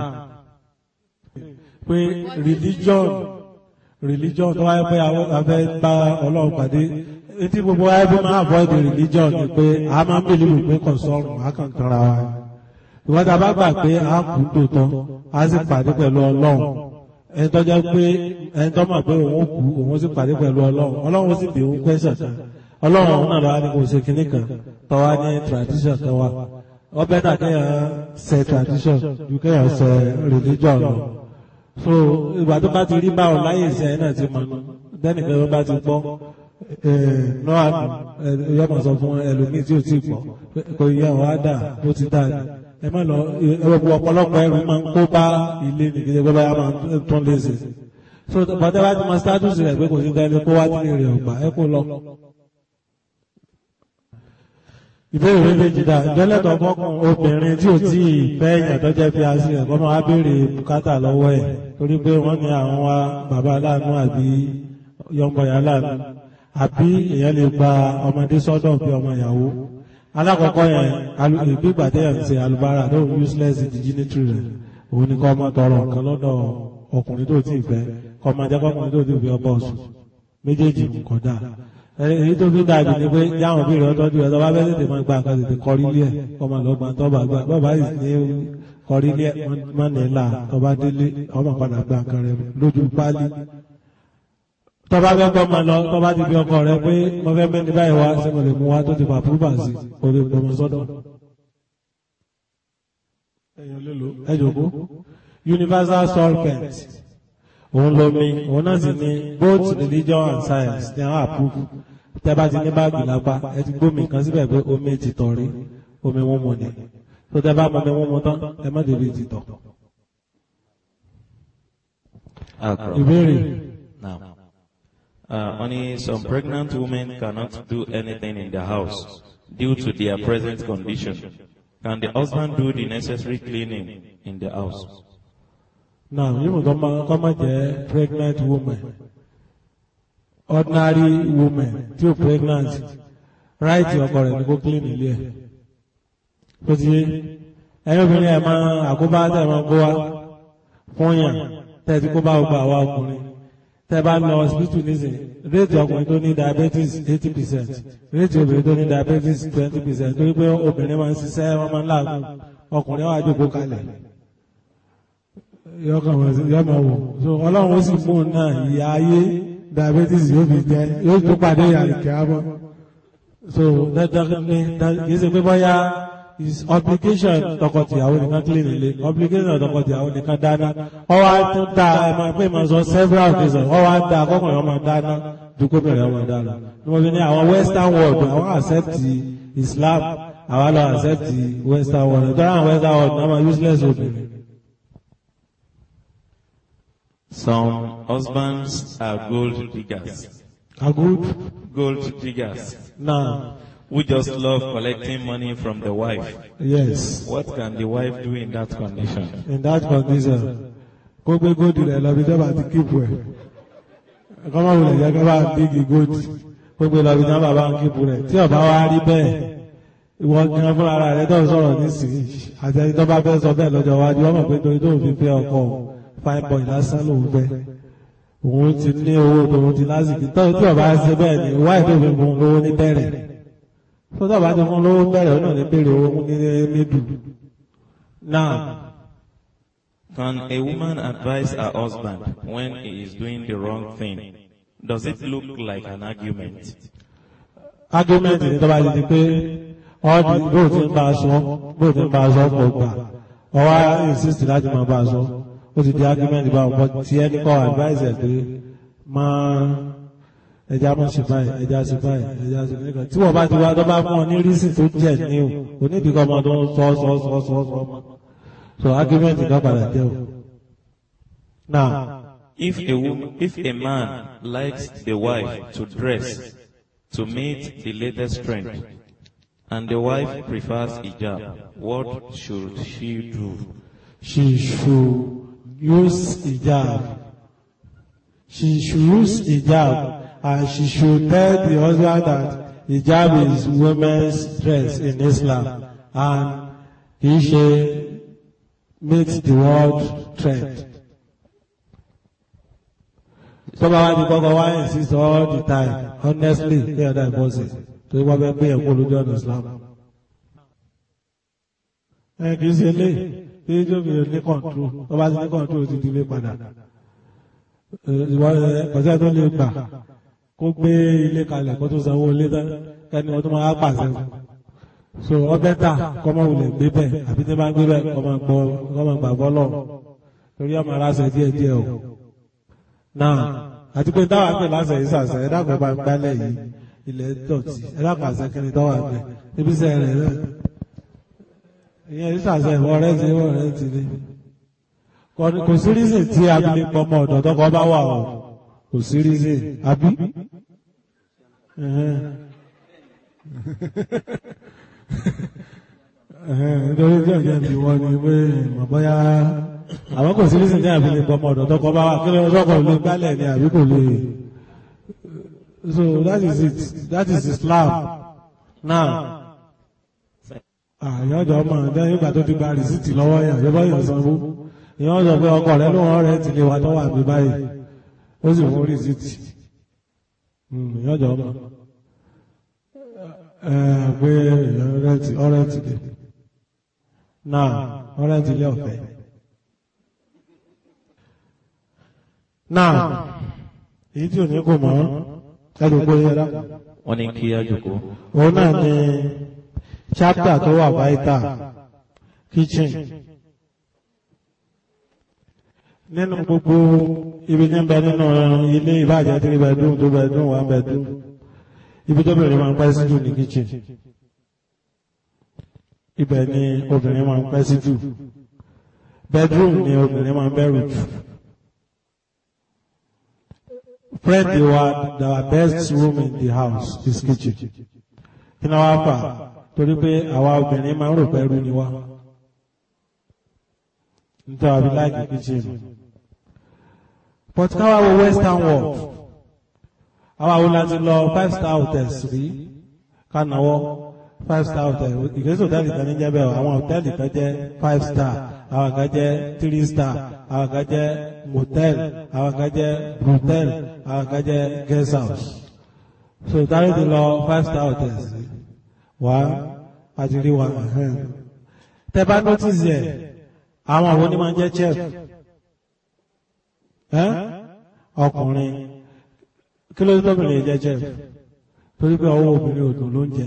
pé religion religion tó wáyé pé àwọn afẹ́ bá ọlọ́run pàdé etí gbogbo wáyé pé máa avoid religion ni pé a máa ń bèlè pé kò sọ̀rùn a kàn kanra wa ìwọ́n tá a bá gbà pé a kú tòótọ́ a sì pàdé pẹ̀lú ọlọ́run ẹni tó jẹ́ pé ẹni tó mọ̀ pé òun kú òun sì pàdé pẹ̀lú ọlọ́run ọlọ́run sì bí òun pẹ́sẹ̀ kan ọlọ́run òun náà lọ́wọ́ ní kò ṣe kinní kan tọ́wá ní tradition kan wa wọ́n bẹ́ẹ̀ náà kéèyàn ṣe tradition ju kéèyàn ṣe religion lọ so ìgbà tó bá ti rí báwọn láyé ìṣẹ́ náà ti mọ̀ nù bẹ́ẹ̀nìkan tó bá ti gbọ́ náà yọmọ sọ fún ẹlòmíì tí ò tí gbọ́ kò yẹ ọ̀ á dà ó ti dà ní ẹ má lọ ẹwọ ọ̀pọ̀lọpọ̀ ẹrù máa ń kó bá ilé nìgbẹ́ bẹ́ẹ̀ bá máa tún lé sí so bọ́dẹ́ bá ti mọ status rẹ̀ pé kò sí tẹ́lẹ̀ kó wá nílé rẹ̀ ọ̀gbà ẹ kó lọ. ìbéèrè méjì dá ìjọlẹ́tọ̀ fọ́kùn obìnrin tí ò tí ì fẹ́ èèyàn tó jẹ́ fi àṣì ẹ̀kọ́ máa béèrè bùkátà lọ́wọ́ ẹ̀ torí pé wọ́n ní àwọn wa bàbá aláàánú àbí yọmọya aláàánú àbí èèyàn lè gba ọmọdé sọ́dọ̀ bí ọmọ ìyàwó alákọ̀ọ́kọ́ yẹn ìgbégbà tẹ́yàn ṣe alubára tó useless dignity rẹ̀ òun ni kọ́ ọmọ tọrọ nǹkan lọ́dọ̀ ọkùnrin tó ti fẹ́ kọ́ ọmọ jẹ́ kọ́kùnrin tó ti fi ọbọ̀ ọ̀sùn méjèèjì kódà èyí tó fi dàbí ni pé jáwọn bí ìrọ̀ tọ́jú ẹ̀ tó bá fẹ́ tètè máa gba nǹkan tètè kọrí lé ẹ̀ ọmọ lọ́gbà tó bá gbà bọ́ọ̀ bá sì ní kọrí lé ẹ̀ má nílà tó bá délé ọmọ padà gba nǹkan rẹ̀ lójú pálí tó bá fẹ́ gbọ́ máa lọ tó bá ti fi ọkọ rẹ̀ pé mo fẹ́ mẹ́ni báyìí wá sí mo lè mú wá tó ti fà púpà sí o lè gbọmọ sọ́dọ̀ ẹ jòkó universal solvent òun lomi òun náà sì ní both religion and science ní àwọn àpúrúfù tẹ́ bá ti ní báàgì lápá ẹ ti gbómi kan síbẹ̀ pé omi ti tọ̀ rí omi wọn mu ni tó tẹ́ bá mọ omi wọn mu tán ẹ má débi ti tọ̀. ìbéèrè. Now, uh, only some pregnant women cannot do anything in the house due to their present condition. Can the husband do the necessary cleaning in the house? now yíò tó máa kọ́ máa jẹ́ pregnant woman ordinary woman tí ó pregnant right ọkọ rẹ̀ ní kó clean ilé ẹ̀ tó ti yé ẹ̀yin obìnrin ẹ̀ máa àkóbá tẹ̀ máa kó wa fún yàn tẹ̀ tí kó bá gbogbo àwa ọkùnrin tẹ̀ bá lọ hospital nísìnyí réètì ọkùnrin tó ní diabetes eighty percent réètì obìnrin tó ní diabetes twenty percent torí pé obìnrin máa ń ṣiṣẹ́ wọ́n máa ń làágùn ọkùnrin wà jókòó kalẹ̀ yọkàn wọn sí yọmọ wò so ọlọ́run ó sì mú un náà ìyá ayé diabetes yóò fi jẹ yóò tó pàdé àlìkẹ́ àbọ̀ so dandan ní kì í ṣe pé bọ́yá is obligation tọkọtìyàwó nìkan clean ilé obligation tọkọtìyàwó nìkan dáná ọwọ́ á tún dá ẹ máa pé máa sọ several occasions ọwọ́ á dá akọkùnrin ọmọ dáná dúkọ́ bẹ̀rẹ̀ ọmọ dáná ní mo fi ní àwọn western world àwọn accept Islam àwọn lọ accept western world nítorí àwọn western world náà máa useless obìnrin. Some husbands are gold diggers. Are good? Gold diggers Now, who just love collecting money from the wife. yes. What can the wife do in that condition? in that condition kó gbé góòdù rẹ̀ lọ bí jọba ti kíìpù ẹ̀ ẹ̀kọ́ máa wulẹ̀ jẹ́ kó bá bígi góòdù kó gbé lọ bí jọba bá ń kíìpù rẹ̀ tí ọba wa rí bẹ́ẹ̀ ìwọ gan fún ara rẹ̀ tó ń sọ̀rọ̀ nísìnyí àti ẹni tó bá fẹ́ sọ bẹ́ẹ̀ lọ́jọ́ iwájú wọ́n mọ̀ pé torí tó fi fẹ́ ọkọ fine boy lásán lòun fẹ́ òun ti ní owó tòun ti lásìkò tó tí ọba ṣe bẹ́ẹ̀ ni wáyé tó fi fún un lówó ní bẹ̀rẹ̀ tó tọ́ba ti fún un lówó bẹ̀rẹ̀ ó náà ní bèrè owó ní mídù náà. Can a woman advise her husband when he is doing the wrong thing? Does it look like an argument? argument ní tọ́ba ti di pé ọ́ọ̀dì bóò ti ń bá a sọ bóò ti ń bá a sọ pọ̀ gbà ọwọ́ insist láti máa bá a sọ ó ti di argument bá wọn bọ́ tí ẹni kọ́ advice ẹ̀ pé máa ẹja máa ṣe báyìí ẹja ṣe báyìí ẹja ṣe báyìí kan tí wọ́n bá ti wá tó bá fún ọ ní reason tó jẹ́ ní o onídìí kọ́ ọmọ tó ń sọ sọ sọ sọ sọ ọmọ so argument kan padà jẹ́ o. now If a woman, if a man likes the wife to dress to meet the latest trend, and the wife prefers hijab, what should she do? she should use hijab. She should use hijab and she should tell the husband that hijab is women's dress in Islam and he should meet the world trend. Tọ́ba wa ti kọ́kọ́ wá insist all the time honestly kí ọ̀dà ìbọ̀sẹ̀ tó wọ́n fẹ́ gbé ẹ̀kọ́ lójú ọ̀nà Islam. Ẹ kì í ṣe lé tí jóbi ní kọ̀ǹtró tọ́ba ti ní kọ̀ǹtró ti di lé padà. Kọ̀sẹ́ tó lè gbà kó gbé ilé kalẹ̀ kó tó sanwó ilé tán ẹni ọdún máa pàṣẹ fún. So ọbẹ̀ tà kọ́mọ wulẹ̀ gbé bẹ́ẹ̀ àbí tí bá gbé bẹ́ẹ̀ kọ́mọ gbọ́ kọ́mọ gbà bọ́lọ̀ torí ọmọ aláṣẹ díẹ̀ díẹ̀ o. Náà àti pé táwa pè láṣẹ yìí sàṣẹ ẹ dákun bá ń gbálẹ̀ yìí ilẹ̀ dọ̀tí ẹ dákun àṣẹ kí ni tọ́wà gbẹ ibi sẹ́ rẹ̀ rẹ̀ ìyẹn yìí sàṣẹ ìwọ rẹ̀ ti ìwọ rẹ̀ ti ní. kò kò sí reason tí abilékọ ọmọ ọ̀dọ̀ tọkọ bá wà o kò sí reason àbí. Ẹhẹ́n. Ẹhẹ́n, nítorí tí ọ̀jẹ̀ bí wọ́n ní pé mọ̀ bóyá àwọn kò sí reason tí abilékọ ọmọ ọ̀dọ̀ tọkọ bá wà kí ló tọkọ lè gbálẹ̀ ni àbí kò lè. So that is it that is Islam now àyànjọ ọmọ ẹ̀dá nígbà tó ti gba rìsíìtì lọ́wọ́ yàn yọ báyọ̀ sanwó ìyẹn sọ pé ọkọ rẹ ló wọ́n rẹ̀ ti lè wà tọ́wọ́ àbí báyìí ó sì fún rìsíìtì ìyànjọ ọmọ ẹ pé ọrẹ́ntì ọrẹ́ntì lè náà ọrẹ́ntì lé ọ̀fẹ́ náà èyí tí ò ní kò mọ́ ẹ̀dùn pé yẹra wọ́n ní kí á jòkó òun náà ni chapter tó wà vital kitchen nínú gbogbo ibi tí ń bẹ nínú ilé ìbàjẹ́ three bedroom two bedroom one bedroom ibi tó bẹ̀rẹ̀ máa ń pẹ́ sí jù ní kitchen ibẹ̀ ni obìnrin máa ń pẹ́ sí jù bedroom ni obìnrin máa ń bẹ̀rù jù friend wa our best room in the house is kitchen kí ni wàá fà torí pé àwa obìnrin máa ń rò pẹ́rú ni wá nítorí àbí láìkì kitchen but káwá wo western world àwa wo láti lọ five star hotels rí kánáwọ́ five star hotel ìgbésẹ̀ hòtẹ́ẹ̀lì kan ní jẹ́bẹ̀ àwọn hòtẹ́ẹ̀lì kan jẹ́ five star àwọn kan jẹ́ three star àwọn kan jẹ́ motel àwọn kan jẹ́ brothel àwọn kan jẹ́ guest house so tárí ti lọ five star hotels rí wá àti rí wa tẹ́ bá notice yẹ àwọn àwọn onímọ̀ jẹ́ chef ẹ́ ọkùnrin kí ló tóbìnrin jẹ́ chef torí pé ọwọ́ obìnrin òdùn ló ń jẹ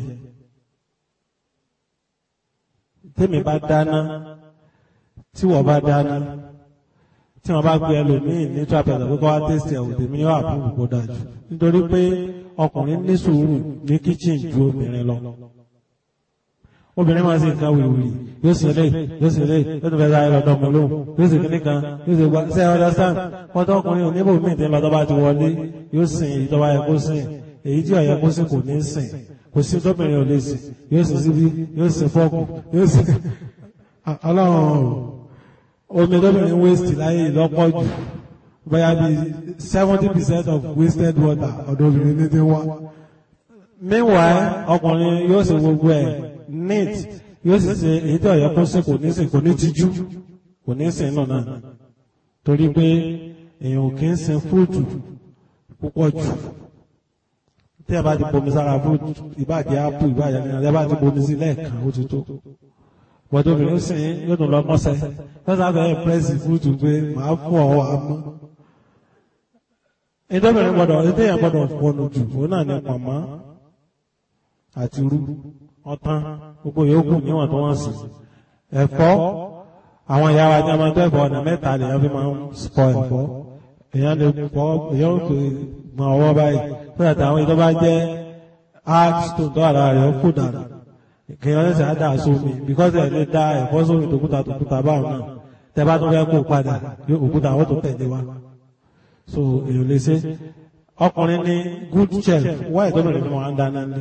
tèmi bá dáná tí wọ́n bá dáná tí wọ́n bá gbé ẹlòmíì ní trapeza pé kọ́ wá tẹ́sítì ẹ̀wò tèmi yóò àbúrò kó dájú nítorí pé ọkùnrin ní sùúrù ní kíchìn ju obìnrin lọ obìnrin máa ń ṣe nǹkan wìwìrì yóò sì lè yóò sì lè yóò tún fẹ́ sáré lọ́dọ̀ ọmọ lóhùn yóò sì kíní kan yóò sì gba ṣe understand pọ́tọ́ ọkùnrin oníbò míì tí ń lọ tó bá ti wọlé yóò sìn èyí tó bá yẹ kó sìn èyí tí ó yẹ kó sìn kò ní sìn kò sí tóbìnrin ò lè sìn yóò sì síbí yóò sì fọ́ọ̀kù yóò sì ọlọ́run omi tóbìnrin waste láyé ìlọ́pọ̀ jù bóyá bí seventy percent of wasted water ọ̀dọ̀ obìnrin ní ti wá meanwhile ọkùnrin yóò sì gbogbo ẹ̀ neat yóò sì ṣe èyí tí ọ̀yẹ́ kó sí kò ní sìn kò ní tijú kò ní sìn náà náà torí pé èèyàn ò kí ń sin fúrúùtù púpọ̀ jù tí ẹ bá ti bomi sára fúrúùtù ìbàjẹ́ ápù ìbàjẹ́ nínú ẹ bá ti bomi sí lẹ́ẹ̀kan ó ti tó bọ́dọ̀ obìnrin ó sìn yóò tún lọ mọ́sẹ̀ lọ́sà bẹ̀rẹ̀ pẹ́ẹ́sì fúrúùtù pé màá fún ọ àmọ́ ìdọ́bìnrin gbọ́dọ̀ ìdẹ́yìn gbọ́dọ̀ fọnù jù òun náà ní pàmò àti rú ọtán gbogbo yòókù níwọ̀n tó wọ́n sì ẹ̀fọ́ àwọn ìyá wa ní ọmọ tó ẹ̀fọ́ ọ̀nà mẹ́ta lèèyàn fi máa ń sọ ẹ̀fọ́ èèyàn lè fọ́ èèyàn ò pè gbọ̀n ọwọ́ báyìí fún ẹ̀ta àwọn ìtọ́ bá jẹ́ hard stone tó àrà rẹ̀ ó kù dànù kèèyàn lè sàá dà sómi because ẹ̀ lè da ẹ̀fọ́ sómi tòkúta tòkúta báwọn náà tẹ bá tó fẹ́ kó padà yóò òkúta àwọn tó tẹ̀lé wa so èèyàn lè ṣe ọkùnrin ní good chef wáyé tó bẹ̀rẹ̀ ní wọn á dáná ní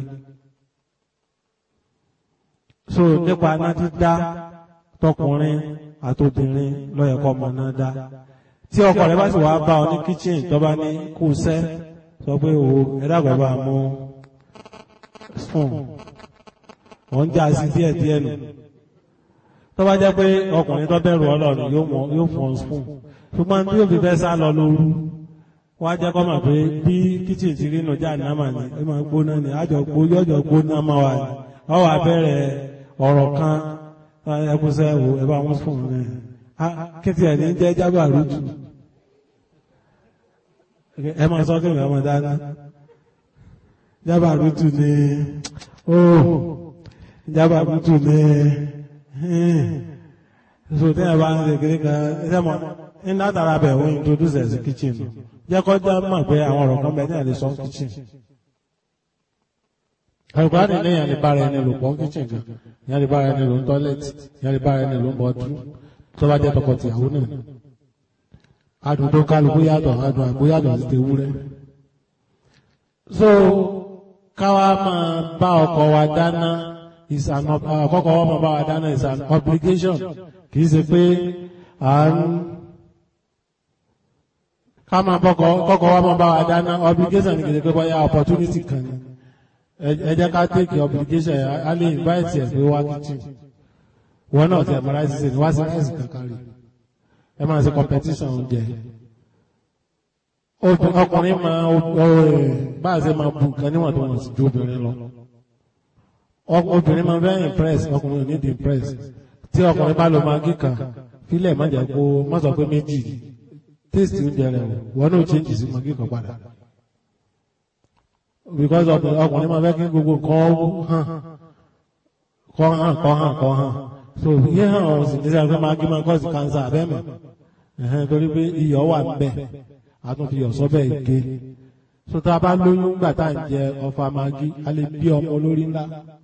so nípa aná dídá tọkùnrin àtòbìnrin lọ́yẹ̀kọ́ ọmọ náà dá tí ọkọ rẹ bá sì wá bá ọ ní kitchen tó bá ní kú sẹ́ sọ pé o ẹ̀dàgbẹ́ bá mú spoon wọ́n ń já sí díẹ̀ díẹ̀ nù tó bá jẹ́ pé ọkùnrin tó bẹ̀rù ọlọ́run yóò fún ọ spoon ṣùgbọ́n tí yóò fi fẹ́ sá lọ lóru wọ́n á jẹ́ kọ́ mọ̀ pé bí kitchen ti rí nù já nàmà ni ẹ máa gbóná ni àjọ gbó yọjọ gbóná máa wà ní ọ wà bẹ̀rẹ̀ ọ̀rọ̀ kan ẹkúnṣẹ́ wo ẹ bá wọn fún un kétì ẹ̀ ní jẹ́ jábà rútù ẹ máa sọ kéwìn ọmọ dáadáa jábà rútù ní ó jábà rútù ní so tí ẹ bá ń ṣe kékeré kan ẹ mọ ní látara bẹ̀ wọ́n introduce ẹ̀ sí kitchen jẹ́ kọ́ já mọ̀ pé àwọn ọ̀rọ̀ kan bẹ̀ ní àlè sọ kitchen ẹ̀rùkọ́ ní lẹ́yìn àlebára ẹni lò pọ̀ kíchìn gan ìyá àlebára ẹni lò ń tọ́lẹ̀tì ìyá àlebára ẹni lò ń bọ́ ọdún tó bá jẹ́ tọkọ tìyàwó náà adùn tó kálukú yàtọ̀ adùn àgbo yàtọ̀ sí ti ewúrẹ́ so káwa máa bá ọkọ wa dáná is an ob- àkọ́kọ́ wa máa bá wa dáná is an obligation kì í ṣe pé à ń ká máa bọ́kọ kọ́kọ́ wa máa bá wa dáná obligation ni kì í ṣe pé bóyá opportunity kan ni ẹ ẹ jẹ́ ká take obligation yẹn a lè invite ẹ̀ pé wá kitchen wọn náà ti ẹ̀ mọ́ra ṣiṣẹ́ ni wá sí rice kankan rí ẹ máa ṣe competition oúnjẹ Obì- ọkùnrin máa bá a ṣe máa bu nǹkan níwọ̀n tó wọ̀n sí ju obìnrin lọ Ọ- obìnrin máa very impress ọkùnrin ò ní di impress tí ọkùnrin bá lo magí kan fílẹ̀ má jẹ́ kó má sọ pé méjì taste oúnjẹ rẹ̀ wọ́n náà change sí magí kan padà because ọkùnrin ọkùnrin máa fẹ́ kí gbogbo nǹkan hàn kọ́ hàn kọ́ hàn kọ́ hàn so yíyan hàn ọ̀hún sì ní sẹ́yìn pé magí máa cause cancer abẹ́mẹ̀ ẹ̀hẹ́n torí pé iyọ̀ wà ń bẹ̀ àtúnfi yọ̀ sọ́bẹ̀ èké so tá a bá lóyún gbà tá à ń jẹ ọfà magí a lè bí ọmọ olórí ńlá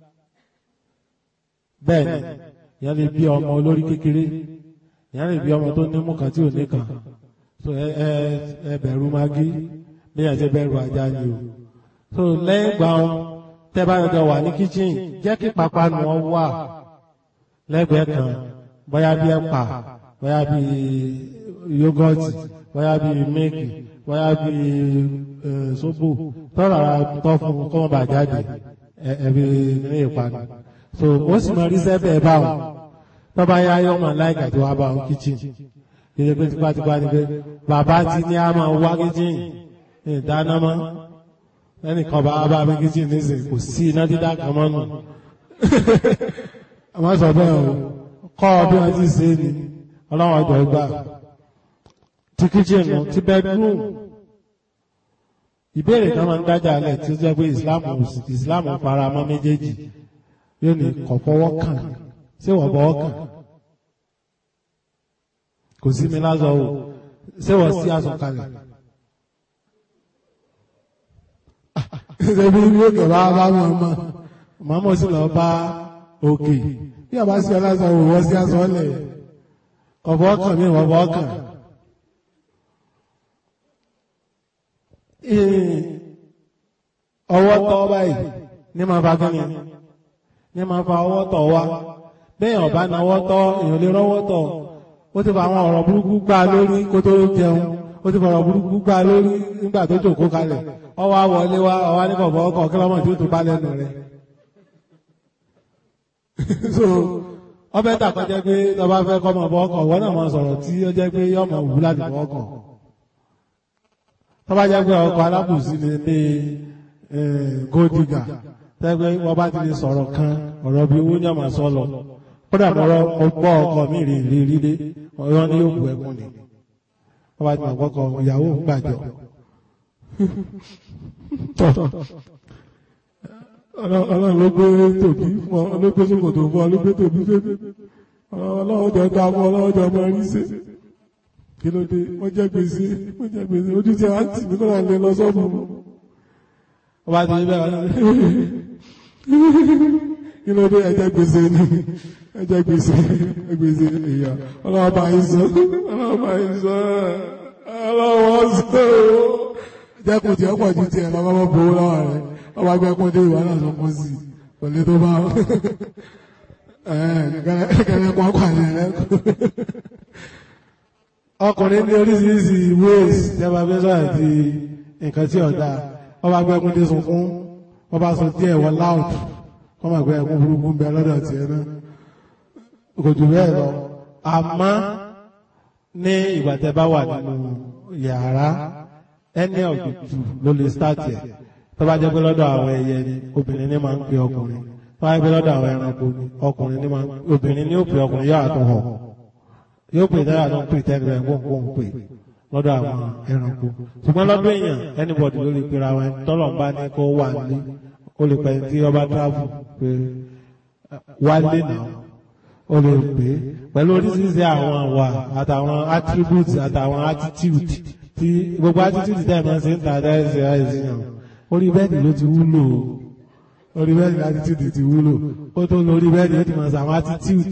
bẹ́ẹ̀ ni ìyẹn lè bí ọmọ olórí kékeré ìyẹn lè bí ọmọ tó ní mú kan tí ò ní kan so ẹ ẹ ẹ bẹ̀rù magí bí ẹ ṣe bẹ̀rù ajá ni o so lẹ́yìn ìgbà wọn tẹ́ bá yọjọ wà ní kíchìn jẹ́ kí pápánu wọn wà lẹ́gbẹ̀ẹ́ kan bóyá bí ẹ̀pà bóyá bí yógọ́tì bóyá bí mílìkì bóyá bí sóbò tọ́rọ ara tọ́ fún un kọ́ wọn bà jáde ẹ- ẹbí ní ìpanu so ó sì máa rí sẹ́bẹ̀ báwọn tọ́ba yá yọ máa láìka tí wàá bá wọn kíchìn ìdílé pé tipátipá ni pé bàbá ti ní a máa wá kíchìn ìdáná mọ́ ẹnìkan bá wá bá mi kíchìn nísìnyí kò sí iná dídá kan mọ́ nù àwọn sọ bẹ́ẹ̀ o kọ́ ọ bí wọ́n ti ṣe é ni ọlọ́run ọjọ́ gbà ti kitchen nù ti bedroom ìbéèrè kan máa ń dájà alẹ̀ tí ó jẹ́ pé islam islam fara mọ́ méjèèjì yóò ní kọ̀ fọwọ́ kàn ṣé wọ́n bọ́wọ́ kàn kò sí mi lásọ o ṣé wọ́n sí aṣọ kalẹ̀. ṣe bí yóò kẹ̀ bá bá wọn mọ̀ màmá sì lọ bá òkè bí a bá sí ọlásọ wò wọ́n sí aṣọ lẹ̀ kọ̀fọ́ kàn mí wọ́n bọ́ kàn. ọwọ́ tọ́ báyìí ní máa fa kíni ní máa fa ọwọ́ tọ̀ wá bẹ́ẹ̀ ọ̀bá náwọ́ tọ́ èèyàn lè rọ́wọ́ tọ̀ ó ti fa àwọn ọ̀rọ̀ burúkú gbá lórí kó tó jẹun ó ti fa ọ̀rọ̀ burúkú gbá lórí nígbà tó jòkó kalẹ̀ ọwọ́ àwọlé wa ọwọ́ ní kọ̀ọ̀bọ̀ ọkọ̀ kí lọ́mọ tí ó tó bá lẹ́nu rẹ̀ so ọbẹ̀ tà kọjá pé tọba fẹ́ kọ́ mọ̀ bọ́ ọkọ̀ wọ́n náà máa sọ̀rọ̀ tí ó jẹ́ pé yọ̀mọ̀ wù láti bọ́ ọkọ̀ tọ́ba jẹ́ pé ọkọ̀ alábùsí ni ní gódìgà tẹ́gbẹ́ wọ́n bá ti lè sọ̀rọ̀ kan ọ̀rọ̀ bí owó ní ọmọ sọ lọ kódà mọ́rọ́ ọgbọ́ ọkọ̀ mi rè rí rí dé ọ̀rọ̀ ní yóò bu ẹkún ni wọ́n bá ti mọ̀ kọ́kọ́ ìyàwó ń gbàjọ. ọlọ́run ló gbé tòbí fún ọ ló gbé sókòtò fún ọ ló gbé tòbí fẹ́fẹ́ ọlọ́run jọ dá fún ọlọ́run jọ mọ rí sí kí ló dé wọ́n jẹ́ gbèsè wọ́n jẹ́ gbèsè ojú tí a ń tì mí kọ́ra lè lọ sọ́ọ̀bù ọba ti ní bẹ́ẹ̀ kí ló dé ẹjẹ́ gbèsè ni ẹjẹ́ gbèsè gbèsè èèyàn ọlọ́wọ́ bá yín sọ ọlọ́wọ́ bá yín sọ ọlọ́wọ́ sọ jẹ́kùn tí ọ̀pọ̀ ju tiẹ̀ lọ́wọ́ bọ́ bọ́ lọ́wọ́ rẹ̀ ọba gbẹ́kùn dé ìwà náà sọpọ̀ sí i kò lè tó bá kẹrẹ kọ́ pàdé rẹ̀ ọkùnrin ní oríṣiríṣi ways tẹ́wà fẹ́ sọ̀rọ̀ àti nǹkan tí ọ̀dà ọba gbẹ́kùn dé sunkún ọba sọ díẹ̀ wọ loud wọ́n máa gbé ẹkún burúkú ń bẹ lọ́dọ̀ tí ẹ náà kò jù bẹ́ẹ̀ lọ àmọ́ ní ìgbà tẹ́ bá wà nínú yàrá ẹni ọ̀gbìtù ló lè start ẹ̀ tó bá jẹ́ pé lọ́dọ̀ àwọn ẹyẹ ni obìnrin ní máa ń pe ọkùnrin tó bá jẹ́ pé lọ́dọ̀ àwọn ẹranko ni ọkùnrin ní máa ń obìnrin ní ó pe ọkùnrin yóò àtọ̀ hàn yóò pè dára tó ń pè tẹ́lẹ̀ ẹ̀ wọ́n kó ń pè lọ́dọ̀ àwọn ẹranko ṣùgbọ́n lọ́dọ̀ èèyàn anybody ló lè pera wọn tọ́lọ̀ ń bá ní kó wà ní ó lè pẹ́ tí ọba travel pé wálé náà ó lè pè é pẹ̀lú oríṣiríṣi àwọn àwà àtàwọn attributes àtàwọn attitude tí gbogbo attitude tẹ̀ máa ń ṣe ń ta dáìsí àìsíyàn orí bẹ́ẹ̀dì ló ti wúlò orí bẹ́ẹ̀dì attitude ti wúlò ó tó lórí bẹ́ẹ̀dì ó ti máa ṣe àwọn attitude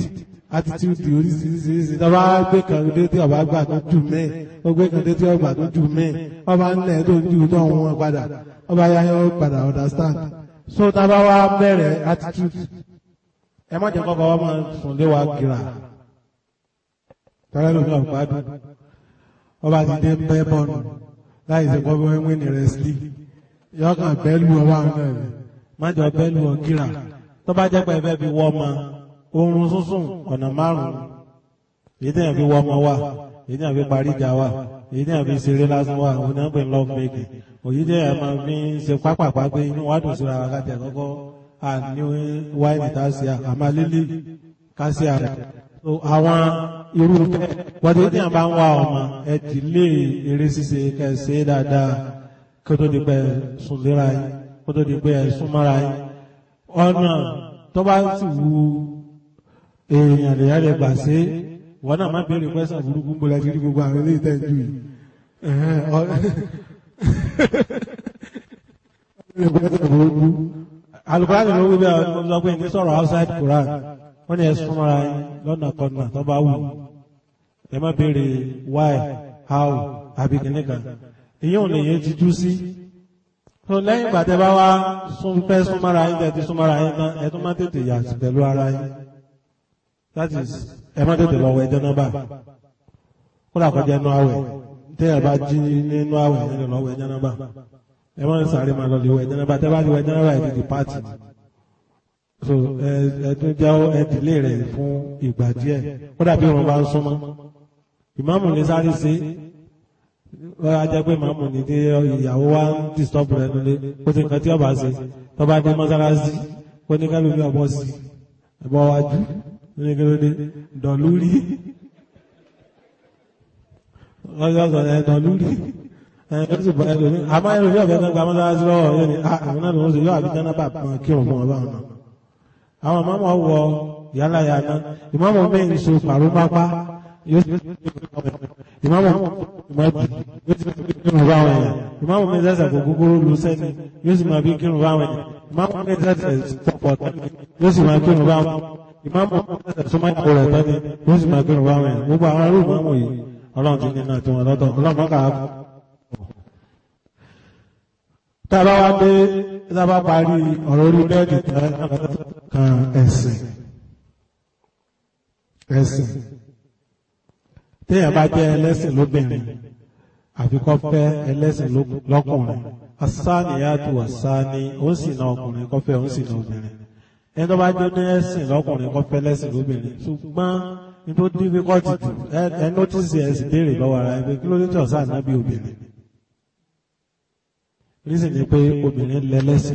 attitude oríṣiríṣiríṣi tó bá gbé kan dé tí ọba gbà tó jù mí ó gbé kan dé tí ọba tó jù mí ọba ńlẹ̀ tó jù náà wọn padà ọba yáyọ padà understand so tá a bá wá bẹ̀rẹ̀ attitude ẹ má jẹ́ kọ́kọ́ wọ́n máa sùn lé wa gíra tọ́lá lómi ọ̀gbádùn ọba ti dé bẹ́ bọ́ọ̀nù láì ṣe kọ́ bọ́ wí ní rẹ́sílì yọkàn bẹ́ẹ̀lù ọwọ́ àwọn náà rẹ̀ má jọ bẹ́ẹ̀lù ọ̀gíra tó bá jẹ́ pé ẹ fẹ́ fi wọ́ ọmọ oorun sísùn ọ̀nà márùn-ún èyí tẹ̀yàn fi wọ́ ọmọ wa èyí tẹ̀yàn fi parí ìjà wa èyí tẹ̀yàn fi ṣeré lásán wa òun náà pè ní love making òyí tẹ̀yàn máa fi ń ṣe pápápá pé inú wa dùn síra wa kájà kọ́kọ́ àní wáìnì tásíà àmà lílì kásíà rẹ̀ so àwọn irú bẹ́ẹ̀ wọ́n ti bá ń wá ọmọ ẹ dìlé eré ṣíṣe kẹsẹ̀ dáadáa kó tó di pé sùn léra yín kó tó di pé ẹ súnmọ́ra yín ọ̀nà tó bá sì wu èèyàn lè yára gbà sí wọn náà má béèrè pẹ́sàn burúkú bó lẹ́sí rí gbogbo àwọn ilé ìtẹ́jú yìí alukóran ló wí bí àwọn sọ pé ní sọ̀rọ̀ outside Quran wọ́n ní ẹ súnmọ́ra yín lọ́nà kọ́nà tó bá wù ẹ má béèrè why how àbí kìnnìkan ìyẹn ò lè yẹ ti jú sí tó lẹ́yìn ìgbà tẹ́ bá wá sún fẹ́ súnmọ́ra yín tẹ́ ti súnmọ́ra yín tán ẹ tún má tètè yà sí pẹ̀lú ara yín that is ẹ má tètè lọ wẹ̀ jẹ́nàbà kódà kọjá inú àwẹ̀ tẹ́ ẹ bá jí nínú àwẹ̀ ẹ lè lọ wẹ̀ jẹ́nàbà ẹ má sáré máa lọ lè wẹ̀ jẹ́nàbà tẹ́ bá ti wẹ̀ jẹ́nàbà ẹ ti di pàtì so ẹ ẹ tún jẹ́ ẹ dìlé rẹ̀ fún ìgbà díẹ̀ kódà bí wọn bá ń súnmọ́ ìmáàmù ní sáré sí wọ́n á jẹ́ pé màmú ní tí ìyàwó wa ń disturb rẹ̀ nílé ó ti nǹkan tí ọba ṣe tó bá dé mọ́sálásí ó ní kálù bí ọbọ̀ sí ẹ̀bọ̀ wájú ní kí ló dé dọ̀lúrí ọjọ́ sọ̀rọ̀ ẹ̀ dọ̀lúrí ẹ̀ ó sì bọ̀ ẹ̀ lómi àmọ́ ẹ̀rọ yóò fẹ́ gba mọ́sálásí lọ́wọ́ yóò ní àwọn náà lòún sì yóò àbí jẹ́nà bá pọn kí òun fún ọba ọ̀nà àwọn mọ́mọ́ wọ yálà yàná ìmọ̀mọ́ mi ń so pàrọ̀ pápá yóò sì ìmọ̀mọ́ ìmọ̀bí yóò sì máa bí kírun báwọn èèyàn ìmọ̀mọ́ mi sẹ́sẹ̀ kò kúkúrú lu sẹ́ni yóò sì máa bí kírun báwọn èèyàn ìmọ̀mọ́ mi sẹ́sẹ̀ pọ̀pọ̀ tẹ́ni yóò sì máa kírun báwọn ìmọ̀mọ́ mi sẹ́sẹ̀ súnmọ́ ìyàwó rẹ̀ tẹ́ni yóò sì máa kírun báwọn èèyàn gbogbo àwọn arúgbó ìmọ̀mọ́ yìí ọlọ́run ti ní náà tí wọ́n lọ́tọ̀ ọlọ́run kà á tá a bá wá dé tá a bá parí ọ̀rọ̀ orí bẹ́ẹ̀dì kan ẹ̀sìn ẹ̀sìn téèyàn bá jẹ́ ẹlẹ́sìn lóbìnrin àfi kó fẹ́ ẹlẹ́sìn lọ́kùnrin asáníyàtò àsáni ó sì na ọkùnrin kó fẹ́ ó sì na obìnrin ẹni tó bá jẹ́ ní ẹ̀sìn lọ́kùnrin kó fẹ́ ẹlẹ́sìn lóbìnrin ṣùgbọ́n ní tó dífíkọ́tì jù ẹ nọ́tìsì ẹ̀sìn béèrè lọ́wọ́ ara ẹgbẹ́ kí ló dé tí ọ̀sán ànábì obìnrin rísì ni pé obìnrin lẹ́lẹ́sìn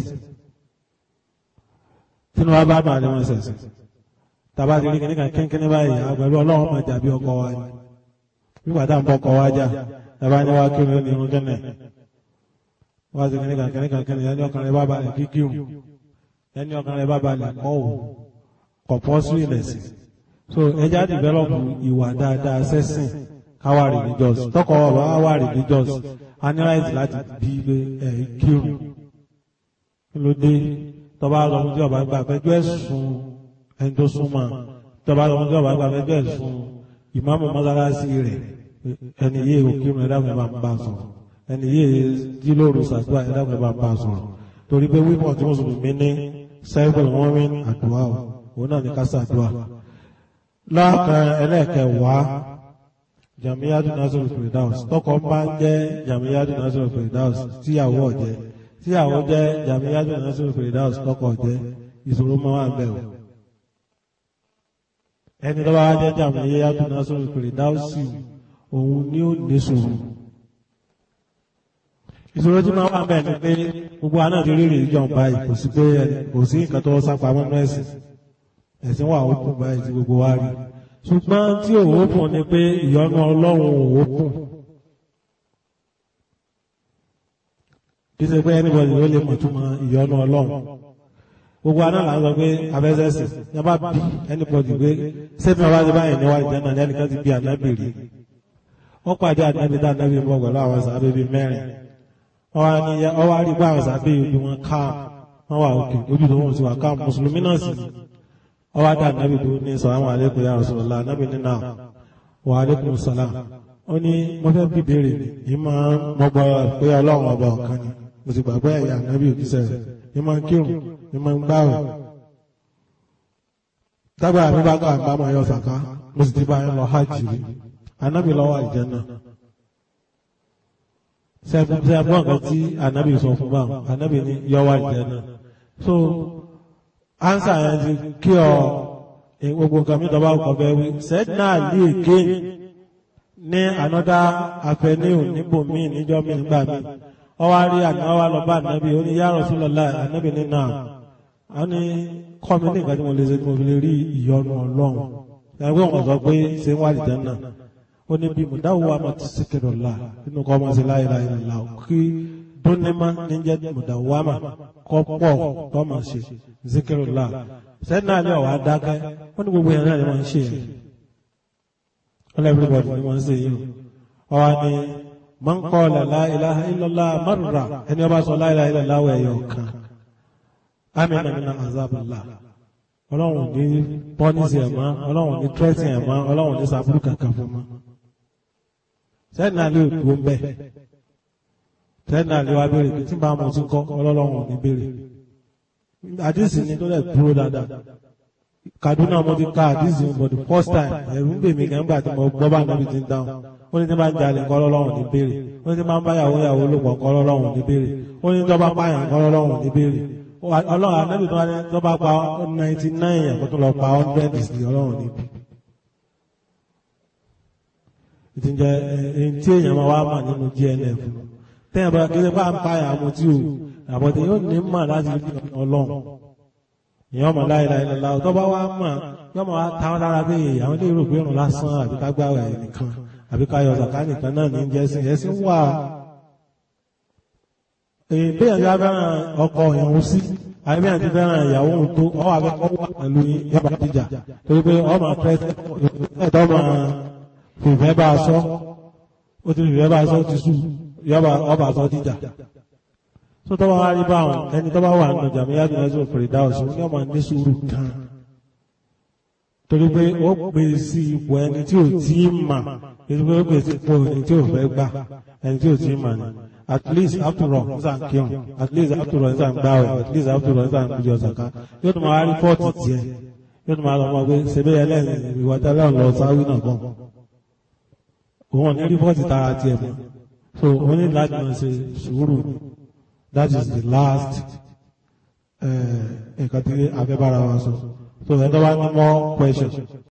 tínú wa bá máa ní wọn ṣẹ̀sìn tàbá ti rí kìnnìkan kínkínní báyìí àgbẹ̀lú ọlọ́run máa jà bí ọkọ wa ni nígbà tá à ń bọ́ ọkọ wa jà tàbá ní wá kírun ní irun kẹ́nẹ̀ wá sí kìnnìkan kìnnìkan kìnnìkan ẹni ọkàn rẹ bá balẹ̀ kí kírun ẹni ọkàn rẹ bá balẹ̀ kọ́ ò kọ̀ pọ́ sí ìrẹsì so ẹja dìbẹ́lọ́pù ìwà dáadáa sẹ́sìn káwá religious tọkọ wa wá religious a ní láti láti bí ẹ kírun kí ló dé tọba lọmọ tí ọba gbà fẹjọ́ ẹ̀sùn ẹni tó súnmọ́ tọba lọmọ tí ọba gbà fẹjọ́ ẹ̀sùn ìmáàmù mọ́sálásí rẹ̀ ẹni yé òkírun ẹ̀dá mi máa ń bá sọ̀rọ̀ ẹni yé jílòrò sàdúrà ẹ̀dá mi máa ń bá sọ̀rọ̀ torí pé wípọ̀ tí mùsùlùmí ní sẹ́gbẹ̀rún wọn rí àdúrà o òun náà ní ká sàdúrà lọ́kàn ẹlẹ́ẹ̀kẹwàá jamiyadu nasiru firdaus tọkọ bá ń jẹ́ jamiyadu nasiru firdaus tíyàwó ọ̀jẹ́ tíyàwó jẹ́ jamiyadu nasiru firdaus tọkọ ọ̀jẹ́ ìṣòro máa wà bẹ́ẹ̀ o ẹni tó bá wá jẹ́ jamiyadu nasiru firdaus òun ni ó ní ṣòro ìṣòro tí máa wà bẹ́ẹ̀ ni pé gbogbo àná ti rí rèé jọ̀ǹba yìí kò sí pé kò sí nǹkan tó sápamọ́ nínú ẹ̀sìn ẹ̀sìn wà ó kù báyìí tí gbogbo wa rí ṣùgbọ́n tí òwò kùn ni pé ìyọnu ọlọ́run òwò kùn kí ṣe pé anybody ló lè mọ̀túmọ̀ ìyọnu ọlọ́run gbogbo aná là ń sọ pé abẹ́sẹ̀sì ní a bá bí anybody pé sẹ́mi ọba ti báyìí níwájú jẹ́ náà ní ẹnìkan ti bí ànábì rí wọ́n pàdé ànábì tá ànábì ń bọ̀ pẹ̀lú àwọn sàbẹ̀ bíi mẹ́rin wọ́n wá rí pé àwọn sàbẹ̀ yìí bí wọ́n ká wọ́n wà òkè ojú tó wọ́n ti wà ká mùsùlùmí náà sì ni ọwọ́ adá nàbì tó ní sàlámù alaykum ya Rasulullah nàbì ní náà wa alaykum salam ó ní mo fẹ́ bí béèrè ni yìí máa ń mọgbà pé ọlọ́run ọba ọ̀kan ni mo sì gbàgbé ẹ̀yà nàbì òjíṣẹ́ rẹ̀ yìí máa ń kírun yìí máa ń gbààwẹ̀ tábà mi bá gbà bá máa yọ sàká mo sì ti bá yẹn lọ hajj rí anábì lọ́wọ́ àlìjẹ́nà sẹ́gun sẹ́gun ọ̀gá tí anábì sọ fún báwọn anábì ní yọwọ́ àlìjẹ́nà so ansa yẹn ti kí ọ gbogbo nǹkan mi dọ́gba ọkọ̀ bẹ́ẹ̀ wí sẹ́dínà lè ké ní anọ́dá afẹ́níhù níbòmíì níjọ́ mi nígbà mi ọwọ́ rí àná wa lọ bá anábì ó ní ya Rasulullah anábì ní náà a ní kọ́ mi ní nǹkan tí mo lè ṣe tí mo fi lè rí ìyọnu ọlọ́run ẹgbẹ́ wọn sọ pé ṣé ń wá ìjẹ́ náà ó ní bí mo dáwọ́ wa máa ti síkìrọ̀ là nínú kọ́ ọmọ sí láyéláyé là kí dúnímà níjẹ́ mo dáwọ́ wa máa kọ́ pọ̀ kọ́ máa ṣe síkìrọ̀ là sẹ́ni náà ní ọ̀wá dákẹ́ ó ní gbogbo yẹn náà ni wọ́n ń ṣe yẹn all everybody ni wọ́n ń ṣe yìí o ọ̀wá ni man qala la ilaha illallah marra ẹni ọba sọ la ilaha illallah ẹ̀yọ̀ kan amina mina azaballah ọlọ́run ní pọ́nísì ẹ̀ mọ́ ọlọ́run ní tírẹ́sì ẹ̀ mọ́ ọlọ́run ní sàbúrú kankan fún mọ́ sẹ́ni àlẹ́ òdùó ń bẹ̀ sẹ́ni àlẹ́ wa béèrè pé tí bá mo ti kọ́ ọlọ́run ní béèrè àdìsí ni tó lẹ̀ dúró dáadáa Kaduna mo ti ka àdìsí for the first time ẹ̀rù ń bèmí kan nígbà tí mo gbọ́ bá níbi ti ń dáhùn ó ní tí bá ń jalè kọ́ ọlọ́run ní béèrè ó ní tí bá ń bá yàwó yàwó lò pọ̀ kọ́ ọlọ́run ní béèrè ó ní tí bá pààyàn kọ́ ọlọ́run ní béèrè ọlọ́run anábì tó wá ní tó bá pa ninety nine ẹ̀kọ́ tó lọ pa hundred sí ọlọ́run níbi. ìtìjẹ ẹni tí èèyàn máa wá mà nínú GNF tẹ́yìn bá kí bá ń pa àmọ́ tí o àbọ̀tẹ́ yóò ní mà láti rí ọlọ́run èèyàn mọ̀ láìláì lọ́la tó bá wá mà yóò máa wá táwọn lára bí àwọn ilé ìròpé ìrùn lásán àbí ká gbáwẹ̀ nìkan àbí ká yọ zàká nìkan náà ní jẹ́sìn ẹ̀sìn wà èyí bí ẹ̀jẹ̀ fẹ́ràn ọkọ ìyàwó sí àbí ẹ̀jẹ̀ fẹ́ràn ìyàwó tó ọwọ́ akẹ́kọ̀ọ́ wà pẹ̀lú yọba jíjà torí pé ọmọ ẹ̀tọ́ máa fìfẹ́ bá a sọ ó ti fìfẹ́ bá a sọ ti sùn yọba ọba sọ jíjà tó tọ́ bá wá rí bá àwọn ẹni tó bá wà nínú jàmíyá tó lẹ́sọ̀ fèrè dá ọ̀sùn ní ọmọ ní sùúrù kan torí pé ó pè sí ipò ẹni tí ò tí ì mà èyí pé ó pè sí ipò ẹni tí ò fẹ́ gbà ẹni tí ò tí ì mà ni at least after all nígbà kíọ̀n at least after all nígbà gbáwẹ̀ at least after all nígbà gbúdọ̀ ọ̀sàká yóò tún máa rí fọ́ọ̀tì tiẹ̀ yóò tún máa lọ mọ pé ṣebí ẹlẹ́rìn ìwà tẹ́lẹ̀ ọ̀n lọ sáwí náà gan òun ò ní rí fọ́ọ̀tì tara tiẹ̀ mọ́ so òun ní láti máa ṣe sùúrù that is the last nǹkan tí afẹ́bára wa sọ so ẹ̀ tó bá ní more question.